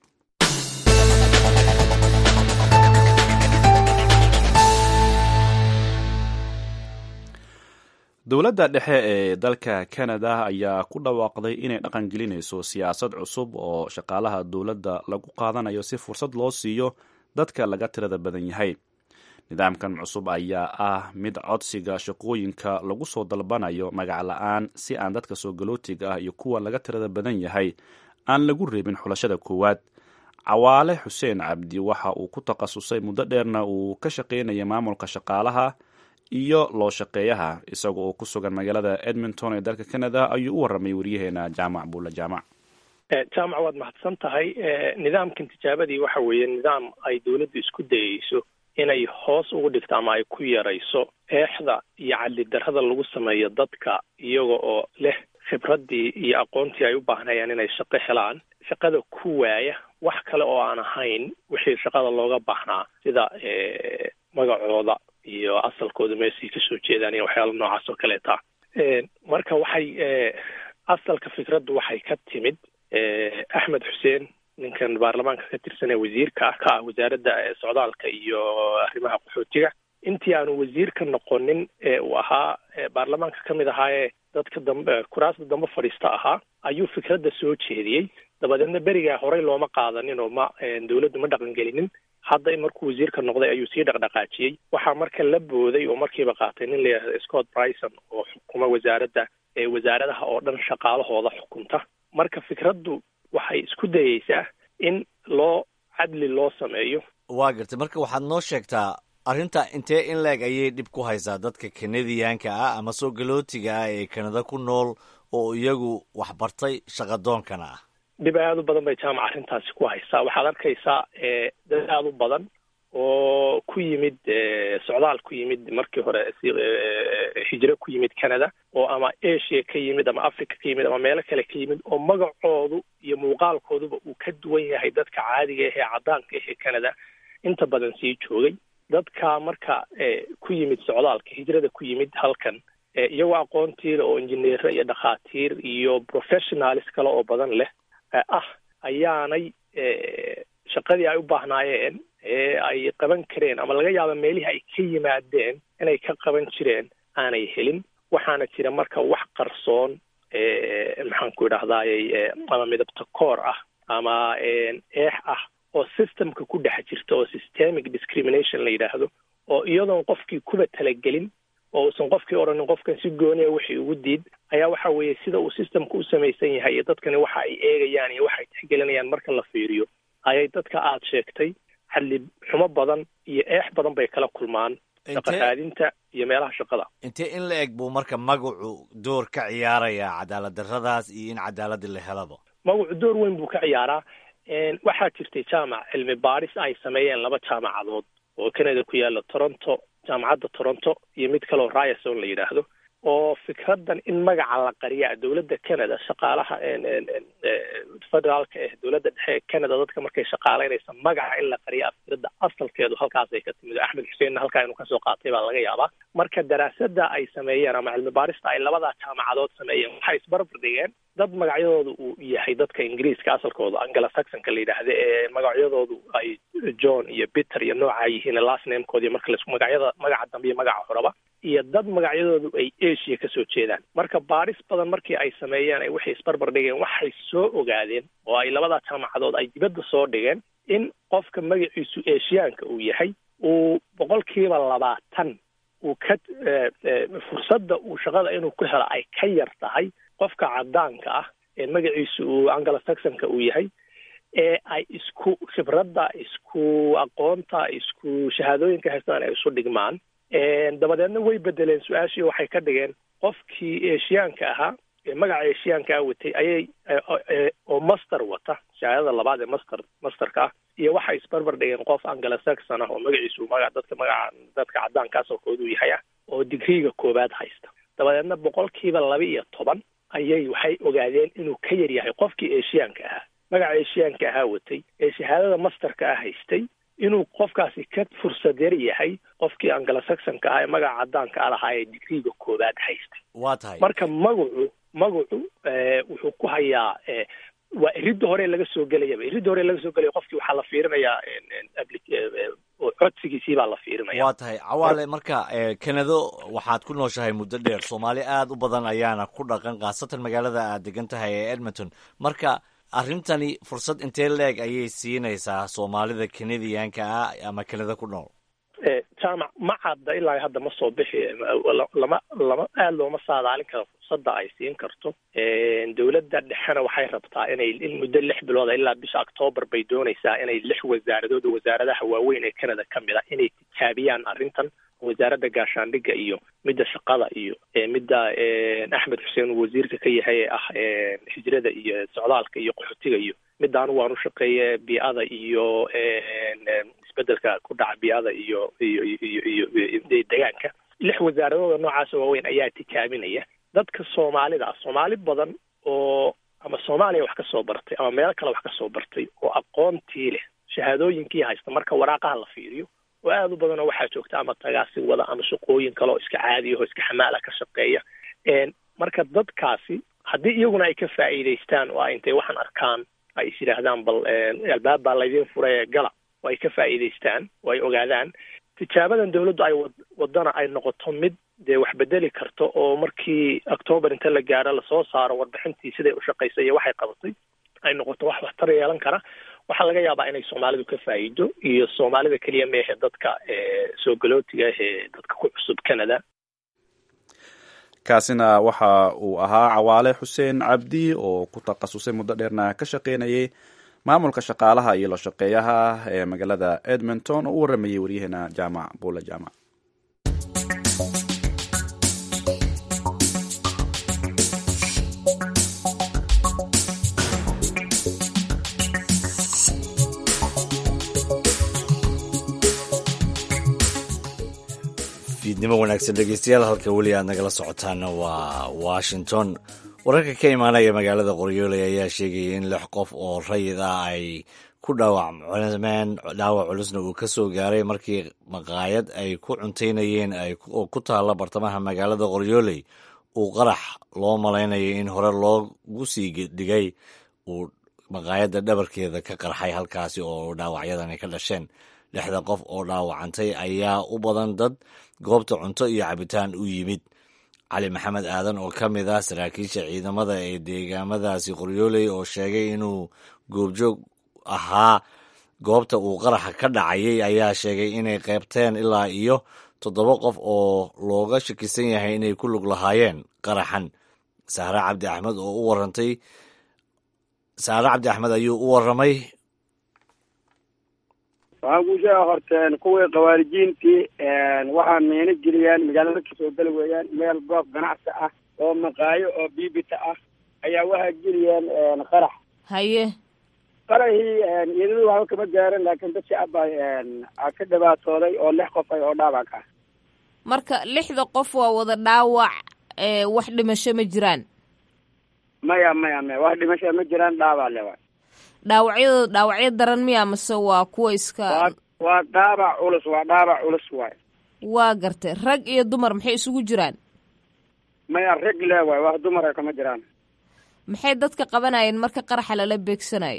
dowladda dhexe ee dalka canada ayaa ku dhawaaqday inay dhaqan gelinayso siyaasad cusub oo shaqaalaha dowladda lagu qaadanayo si fursad loo siiyo dadka laga tirada badan yahay nidaamkan cusub ayaa ah mid codsiga shaqooyinka lagu soo dalbanayo magac la-aan si aan dadka soo galootiga ah iyo kuwa laga tirada badan yahay aan lagu reebin xulashada koowaad cawaale xuseen cabdi waxa uu ku takhasusay muddo dheerna uu ka shaqaynaya maamulka shaqaalaha iyo loo shaqeeyaha isaga oo ku sugan magaalada edmonton ee dalka canada ayuu u warramay waryaheena jaamac buulla jaamac jaamac waad mahadsan tahay nidaamkan tijaabadii waxa weeye nidaam ay dowladdu isku dayeyso inay hoos ugu dhigto ama ay ku yarayso eexda iyo cadlidarrada lagu sameeyo dadka iyaga oo leh khibraddii iyo aqoontii ay u baahnayaan inay shaqo helaan shaqada ku waaya wax kale oo aan ahayn wixii shaqada looga baahnaa sida magacooda iyo asalkooda meesay kasoo jeedaan iyo waxyaala noocaas oo kaleeta marka waxay asalka fikraddu waxay ka timid axmed xuseen ninkan baarlamaanka ka tirsan ee wasiirka ka ah wasaaradda socdaalka iyo arrimaha qaxootiga intii aanu wasiir ka noqonin ee uu ahaa baarlamaanka ka mid ahaa ee dadka dambe kuraasda dambe fadhiista ahaa ayuu fikradda soo jeediyey dabadeedna berigaa horey looma qaadanin oo ma dowladdu ma dhaqangelinin hadda in markuu wasiirka noqday ayuu sii dhaqdhaqaajiyey waxaa marka la booday oo markiiba qaatay nin layihahdo scott bryson oo xukuma wasaaradda wasaaradaha oo dhan shaqaalahooda xukunta marka fikraddu waxay isku dayeysaa in loo cadli loo sameeyo waa gartay marka waxaad noo sheegtaa arrinta intee in leeg ayay dhib ku haysaa dadka kanadiyaanka ah ama soo galootiga ah ee kanada ku nool oo iyagu waxbartay shaqadoonkana ah dhib aada u badan bay jaamac arrintaasi ku haysaa waxaad arkaysaa dad aada u badan oo ku yimid socdaal ku yimid markii hore hijro ku yimid canada oo ama asia ka yimid ama africa ka yimid ama meelo kale ka yimid oo magacoodu iyo muuqaalkooduba uu ka duwan yahay dadka caadiga ah ee caddaanka ah ee canada inta badan sii joogay dadka marka ku yimid socdaalka hijrada ku yimid halkan iyagoo aqoontiila oo injineero iyo dhakhaatiir iyo professionalis kale oo badan leh ah ayaanay shaqadii ay u baahnaayeen ee ay qaban kareen ama laga yaaba meelihii ay ka yimaadeen inay ka qaban jireen aanay helin waxaana jira marka wax qarsoon maxaan ku idhahdayy ama midabta koor ah ama eex ah oo systemka ku dhex jirta oo systemic discrimination la yidhaahdo oo iyadoon qofkii kuba talagelin oo uusan qofkii odhanin qofkan si gooniya wixii ugu diid ayaa waxa weeye sida uu systemka u samaysan yahay iyo dadkani waxa ay eegayaan iyo waxa ay tixgelinayaan marka la fiiriyo ayay dadka aad sheegtay xadli xumo badan iyo eex badan bay kala kulmaan shaqaqaadinta iyo meelaha shaqada intee in la eg buu marka magacu door ka ciyaarayaa cadaalad darradaas iyo in cadaaladii la helaba magacu door weyn buu ka ciyaaraa waxaa jirtay jaamac cilmi baaris ay sameeyeen laba jaamacadood oo canada ku yaala toronto jaamacadda toronto iyo mid kaleoo ryerson la yidhaahdo oo fikraddan in magaca la qariya dowladda canada shaqaalaha federaalka eh dowladda dhexe ee canada dadka markay shaqaaleynaysa magaca in la qariya fikradda asalkeedu halkaasay ka timid axmed xuseenna halkaa inuu kasoo qaatay baa laga yaabaa marka daraasada ay sameeyeen ama cilmi baarista ay labadaa jaamacadood sameeyeen waxay isbarbar dhigeen dad magacyadooda uu yahay dadka ingiriiska asalkooda angala saxonka la yidhaahda ee magacyadoodu ay john iyo peter iyo noocaa yihiin last namekoodi marka laisku magacyada magaca dambe iyo magaca horaba iyo dad magacyadoodu ay asia kasoo jeedaan marka baaris badan markii ay sameeyeen ay waxay isbarbar dhigeen waxay soo ogaadeen oo ay labadaa jaamacadood ay dibadda soo dhigeen in qofka magaciisu asiyaanka uu yahay uu boqolkiiba labaatan uu ka fursadda uu shaqada inuu ku helo ay ka yar tahay qofka cadaanka ah ee magaciisu uu angala saxonka uu yahay ee ay isku khibradda isku aqoonta isku shahaadooyinka haystaan ay isu dhigmaan dabadeedna way bedeleen su-aashii waxay ka dhigeen qofkii eshiyaanka ahaa ee magaca eshiyaankaa watay ayay oo master wata shahaadada labaad ee master masterka ah iyo waxay isbarbar dhigeen qof angala saxon ah oo magaciisu maga dadka magaca dadka cadaanka asalkoodu yahay ah oo digriiga koowaad haysta dabadeedna boqolkiiba laba iyo toban ayay waxay ogaadeen inuu ka yar yahay qofkii eshiyaanka ahaa magaca eshiyaanka ahaa watay ee shahaadada masterka ah haystay inuu qofkaasi ka fursad yar yahay qofkii angala saxonka ahaa ee magaca cadaanka a lahaa ee digriiga koowaad haystay waa tahay marka magacu magacu wuxuu ku hayaa waa iridda hore laga soo gelayaba iridda hore laga soo gelaya qofkii waxaa la fiirinayaa codsigiisii baa la fiirinaya waa tahay cawaale marka kanado waxaad ku nooshahay muddo dheer soomaali aada u badan ayaana ku dhaqan khaasatan magaalada aad degan tahay ee edmonton marka arrintani fursad intee leeg ayay siinaysaa soomaalida kanadiyaanka ah ama kanada ku nool jaamac ma cadda ilaa hadda ma soo bixi lama lama aada looma saadaalin karo fursadda ay siin karto dowladda dhexena waxay rabtaa inay in muddo lix bilooda ilaa bisha octoobar bay doonaysaa inay lix wasaaradood oo wasaaradaha waaweyn ee canada ka mid a inay tijaabiyaan arrintan wasaaradda gaashaandhigga iyo midda shaqada iyo midda axmed xuseen uu wasiirka ka yahay ee ah hijrada iyo socdaalka iyo qaxootiga iyo midda anigu waan u shaqeeye bii'ada iyo isbedelka ku dhaca bii'ada iyo iyo iyo iyo deegaanka lix wasaaradooda noocaasa waaweyn ayaa tijaabinaya dadka soomaalida ah soomaali badan oo ama soomaaliya wax ka soo bartay ama meelo kale wax ka soo bartay oo aqoontii leh shahaadooyinkii haysta marka waraaqaha la fiiriyo oo aada u badanoo waxaa joogta ama tagaasi wada ama shaqooyin kale oo iska caadiyaho iska xamaala ka shaqeeya marka dadkaasi haddii iyaguna ay ka faa'iidaystaan oo ay intay waxaan arkaan ay is yidhaahdaan bal albaab baa laydin furay ee gala oo ay ka faa'iidaystaan oo ay ogaadaan tijaabadan dawladdu ay wadana ay noqoto mid dee wax bedeli karto oo markii octoobar inta la gaaro lasoo saaro warbixintii siday u shaqaysay iyo waxay qabatay ay noqoto wax waxtar yeelan kara waxaa laga yaabaa inay soomaalidu ka faa'iido iyo soomaalida keliya meehe dadka soo galootiga ee dadka ku cusub canada kaasina waxa uu ahaa cawaale xuseen cabdi oo ku takhasusay muddo dheerna ka shaqeynayay maamulka shaqaalaha iyo la shaqeeyaha ee magaalada edmonton oo u waramayay waryaheena jaamac buula jaamac fiidnimo wanaagsan dhegeystayaal halka weli aad nagala socotaana waa washington wararka ka imaanaya magaalada qoryooley ayaa sheegaya in lix qof oo rayid ah ay ku dhaawacmeen dhaawac culusna uu ka soo gaaray markii maqaayad ay ku cuntaynayeen oo ku taalla bartamaha magaalada qoryooley uu qarax loo malaynayo in hore loogu sii dhigay uu maqaayadda dhabarkeeda ka qarxay halkaasi oo dhaawacyadan ay ka dhasheen lixda qof oo dhaawacantay ayaa u badan dad goobta cunto iyo cabitaan u yimid cali maxamed aadan oo ka mid ah saraakiisha ciidamada ee deegaamadaasi qoryooley oo sheegay inuu goobjoog ahaa goobta uu qaraxa ka dhacayay ayaa sheegay inay qeybteen ilaa iyo toddoba qof oo looga shakisan yahay inay ku lug lahaayeen qaraxan sahre cabdi axmed oo u warantay sahre cabdi axmed ayuu u waramay waxaan kuu sheega horteen kuwii khawaarijiintii waxaa meena geliyaan magaalada kasoo geli weeyaan meel goob ganacsi ah oo maqaayo oo biibita ah ayaa waxaa geliyeen qarax haye qaraxii iyadadu waxba kama gaaran laakiin dad shacab a ka dhibaatooday oo lix qof ay oo dhaawac ah marka lixda qof waa wada dhaawac wax dhimasho ma jiraan maya maya maya wax dhimasho ma jiraan dhaabac le waay dhaawacyadooda dhaawacyo daran miya mase waa kuwa iska waa dhaabac culus waa dhaabac culus waay waa gartay rag iyo dumar maxay isugu jiraan maya rag le waay wax dumara kama jiraan maxay dadka qabanayeen marka qaraxa lala beegsanayo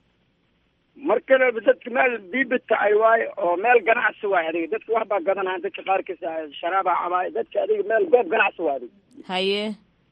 markale dadka meel bibita ay waayo oo meel ganacsi waay adiga dadka wax baa gadanaya dadka qaarkiisa sharaabaa cabaay dadka adiga meel goob ganacsi waa adiga haye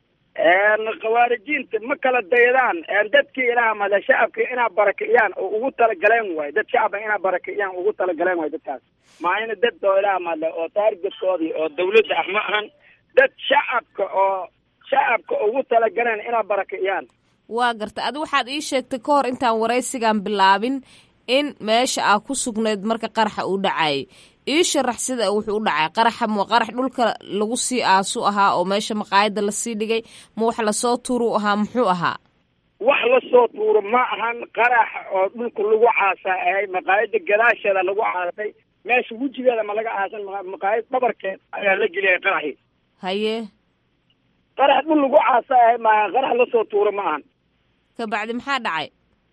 khawaarijiinta ma kala daydaan dadkii ilaah male shacabka inaa barakiciyaan oo ugu talagaleen waay dad shacaba inaa barakiciyaan ugu talagaleen waay dadkaas maa ina dad oo ilaah male oo taargetkoodii oo dawladda ah ma ahan dad shacabka oo shacabka ugu talagaleen inaa barakiciyaan waa garta adi waxaad ii sheegtay ka hor intaan waraysigan bilaabin in meesha aa ku sugnayd marka qaraxa uu dhacayay ii sharax sida wuxuu u dhacay qaraxa ma qarax dhulka lagu sii aasu ahaa oo meesha maqaayada lasii dhigay ma wax lasoo tuuru ahaa muxuu ahaa wax lasoo tuuro ma ahan qarax oo dhulka lagu caasaa ahay maqaayada gadaasheeda lagu caasay meesha wejigeeda ma laga aasan maqaayad dhabarkeed ayaa la geliyay qaraxii haye qarax dhul lagu caasa ahay maaha qarax lasoo tuuro ma ahan kabacdi maxaa dhacay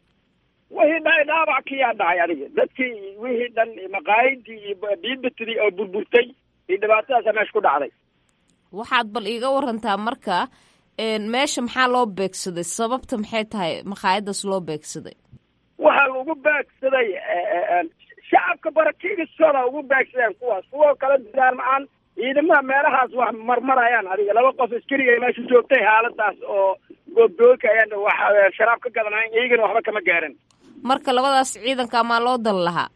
wixii dhacay dhaabac kiyaa dhacay adiga dadkii wixii dhan maqaayadii iyo biibitidii oo burburtay iyo dhibaatadaasa meesha ku dhacday waxaad bal iiga warantaa marka meesha maxaa loo beegsaday sababta maxay tahay maqaayadaas loo beegsaday waxaa ugu beegsaday shacabka barakiigistooda ugu beegsadeen kuwaas kuwa kala diraan ma-aan ciidamaha meelahaas wax marmarayaan adiga laba qof askariga meesha joogtay xaaladaas oo goobgoolka ayaan wax sharaab ka gadanayn iyagana waxba kama gaarin marka labadaas ciidanka maa loo dal lahaa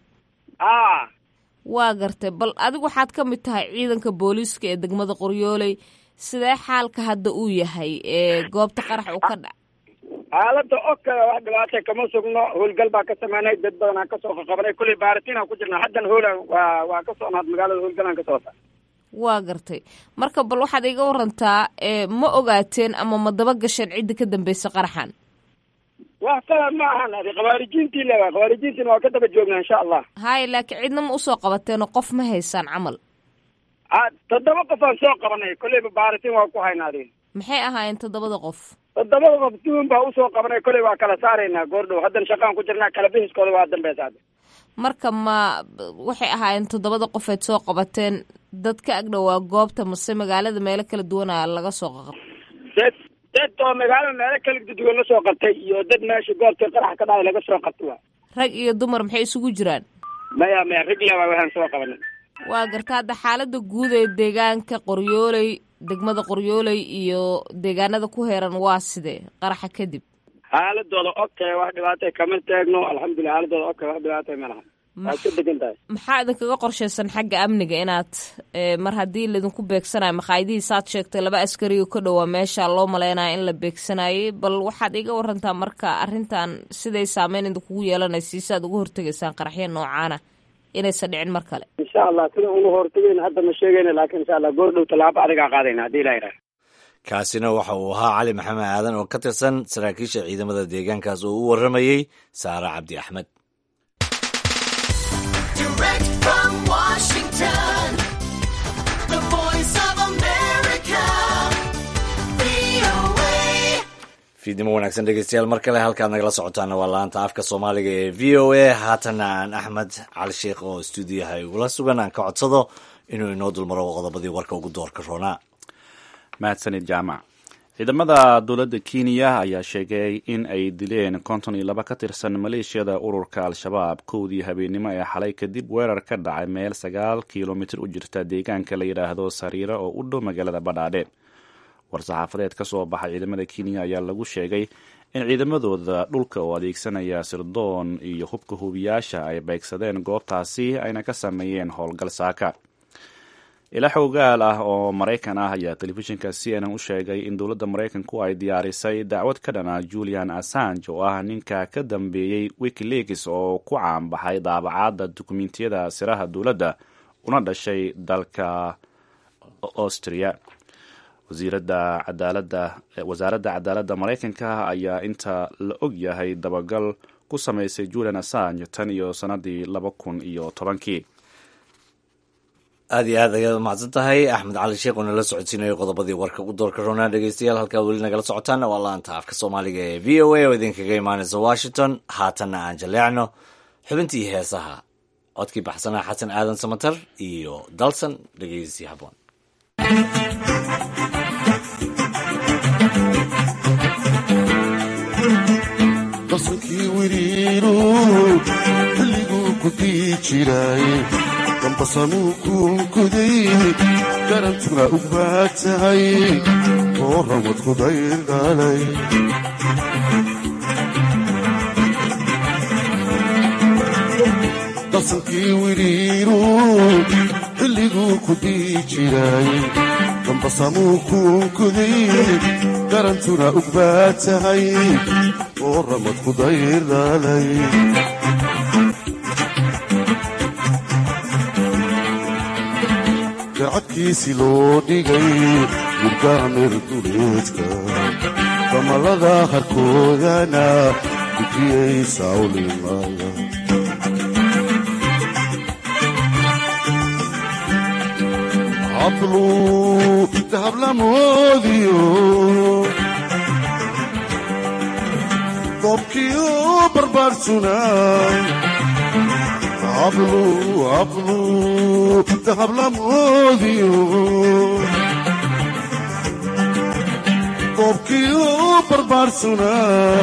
a waa gartay bal adigu waxaad ka mid tahay ciidanka booliiska ee degmada qoryooley sidee xaalka hadda uu yahay ee goobta qarax uu ka dhac xaalada o kale wax dhibaatay kama sugno howlgal baa ka sameynay dad badan aan kasoo qaqabanay kulley baaritiin ku jirna haddan hoola waa waa ka socnaad magaalada howlgalaan ka socota waa gartay marka bal waxaad iga warantaa ma ogaateen ama ma daba gasheen cidda ka dambeysa qaraxan wax kale ma ahan adi khawaarijiintii le khawaarijiintiina waa ka daba joognaa insha allah hay laakiin cidna ma usoo qabateenoo qof ma haysaan camal toddoba qof aan soo qabanay kolleyba baaritiin waa ku haynaa adi maxay ahaayeen toddobada qof toddobada qof duun baa usoo qabanay kolley waa kala saaraynaa goordhow haddan shaqaan ku jirnaa kala bixiskooda waa dambeysa hadda marka ma waxay ahaayeen toddobada qof eed soo qabateen dad ka agdhowaa goobta mase magaalada meelo kala duwana laga soo qaqab dad dad oo magaalada meelo kala duwan la soo qabtay iyo dad meesha goobta qarax ka dhacay laga soo qabtay waa rag iyo dumar maxay isugu jiraan maya maya rag leba waxaan soo qabanay waa garta hadda xaalada guud ee deegaanka qoryooley degmada qoryooley iyo deegaanada ku heeran waa sidee qaraxa kadib xaaladooda okay wax dhibaatay kama taagno alxamdulilah xaaladooda okay wax dhibaatay ma laha waad ka degan tahay maxaa idinkaga qorshaysan xagga amniga inaad mar haddii laydinku beegsanayo maqaayadihii saad sheegtay laba askariga ka dhowaa meesha loo malaynaya in la beegsanayay bal waxaad iga warantaa marka arrintan siday saameyn idinkugu yeelanaysa si aad uga hortegaysaan qaraxyo noocaana inaysan dhicin mar kale insha allah sida uga hortagayna hadda ma sheegayna laakiin insha allah goor dhow tallaabo adigaa qaadayna haddii ilaha yidhaha kaasina waxa uu ahaa cali maxamed aadan oo ka tirsan saraakiisha ciidamada deegaankaas oo u warramayey saare cabdi axmed fiidnimo wanaagsan dhegeystayaal mar kale halkaad nagala socotaana waa laanta afka soomaaliga ee v o a haatana aan axmed cali sheekh oo stuudiyaha igula sugan aan ka codsado inuu inoo dulmaro qodobadii warka ugu doorka roonaa mahadsanid jaamac ciidamada dowladda kenya ayaa sheegay in ay dileen konton iyo laba ka tirsan maleeshiyada ururka al-shabaab kowdii habeennimo ee xalay kadib weerar ka dhacay meel sagaal kilomitir u jirta deegaanka la yidhaahdo sariiro oo u dhow magaalada badhaadhe war-saxaafadeed ka soo baxay ciidamada kenya ayaa lagu sheegay in ciidamadooda dhulka oo adeegsanaya sirdoon iyo hubka hubiyaasha ay beegsadeen goobtaasi ayna ka sameeyeen howlgal saaka ila xoogaal ah oo maraykan ah ayaa telefishinka c n n u sheegay in dowladda maraykanku ay diyaarisay dacwad ka dhana julian assange oo ah ninka ka dambeeyey wikileaks oo ku caanbaxay daabacaadda dukumentiyada siraha dowladda una dhashay dalka austria wasiirada cadaalada wasaaradda cadaaladda maraykanka ayaa inta la og yahay dabagal ku samaysay julian assange tan iyo sanadii laba kun iyo tobankii aad iyo aad ayaad mahadsan tahay axmed cali sheekh oo nala socodsiinayo qodobadii warka u doorka roonaa dhegeystayaal halkaa weli nagala socotaana waa laanta afka soomaaliga ee v o a oo idinkaga imaanaysa washington haatanna aan jaleecno xubintii heesaha codkii baxsanaa xasan aadan samatar iyo dalsan dhegeysi haboon dalsankii wiriiru xilliguu ku dii jiray dambasamuu kuunkuday garantuna u baad tahay oo ramad ku daydhalay dalsankii wiriiru xilliguu ku dii jiray dambasamuu kuunkuday garantuna u baad tahay oo ramad ku daydhalay garcadkiisi loo dhigay murgaamir duleedka damalada harkoodana gudiyey sawlimada hablu dahablamoodiyo dobkiyo barbaarsuna hablu hablu dahablamoodiyo dobkiyo barbaarsuna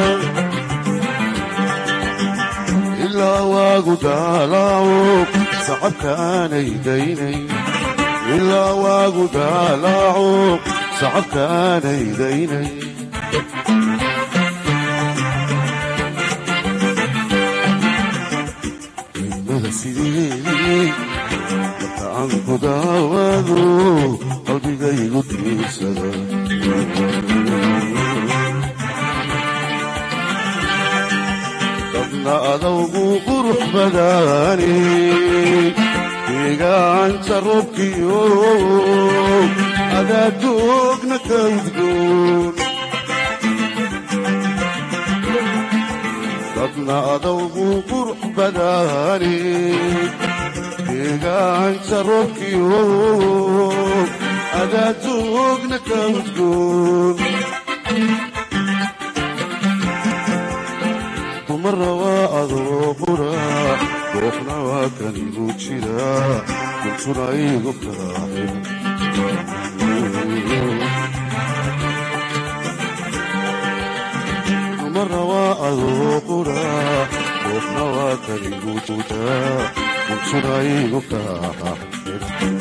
ilaa waagu daalaaco sacabkaanay daynay ilaa waagu daalaaco sacabkaanay daynay marka aan ku daawado qalbigaygu diirsada dadna adawgu qurux badaani deegaanta roobkiyo adaadoogna ka udgoon dadna adawgu qurux badaani deegaanta roobkiyo adaadoogna ka udgoon dumara waa adoo qura goofna waa kanigu jira kuntuna igu kaaxin dumara waa adoo qura goofna waa kanigu jira kuntuna igu kaaxin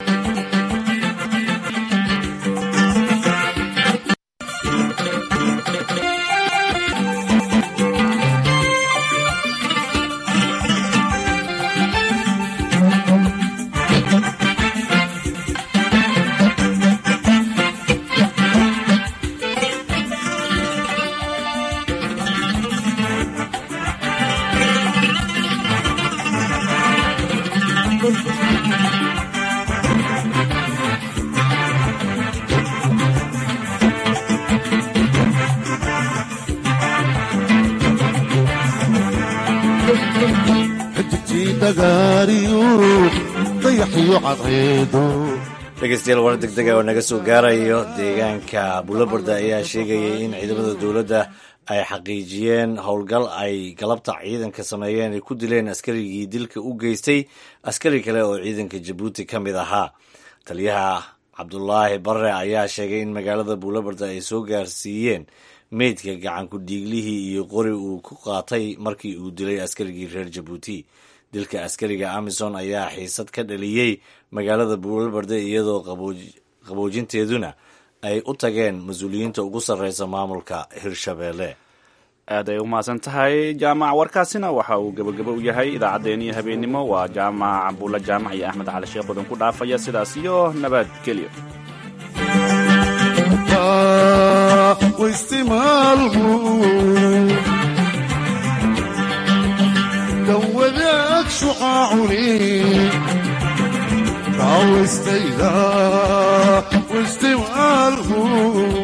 dhegeystayaal war deg dega oo naga soo gaarayo deegaanka buulabarda ayaa sheegayay in ciidamada dowladda ay xaqiijiyeen howlgal ay galabta ciidanka sameeyeen ay ku dileen askarigii dilka u geystay askari kale oo ciidanka jabuuti ka mid ahaa taliyaha cabdulaahi barre ayaa sheegay in magaalada buulabarda ay soo gaarsiiyeen meydka gacanku dhiiglihii iyo qori uu ku qaatay markii uu dilay askarigii reer jabuuti dilka askariga amison ayaa xiisad ka dhaliyey magaalada buulabarde iyadoo qaboojinteeduna ay u tageen mas-uuliyiinta ugu sarreysa maamulka hirshabeelle aad ay u mahadsan tahay jaamac warkaasina waxa uu gebagabo u yahay idaacaddeenii habeennimo waa jaamac buulla jaamac iyo axmed cali sheekh odan ku dhaafaya sidaas iyo nabadgelyo dawadaag shucaacuni kaawastayda waistimaalku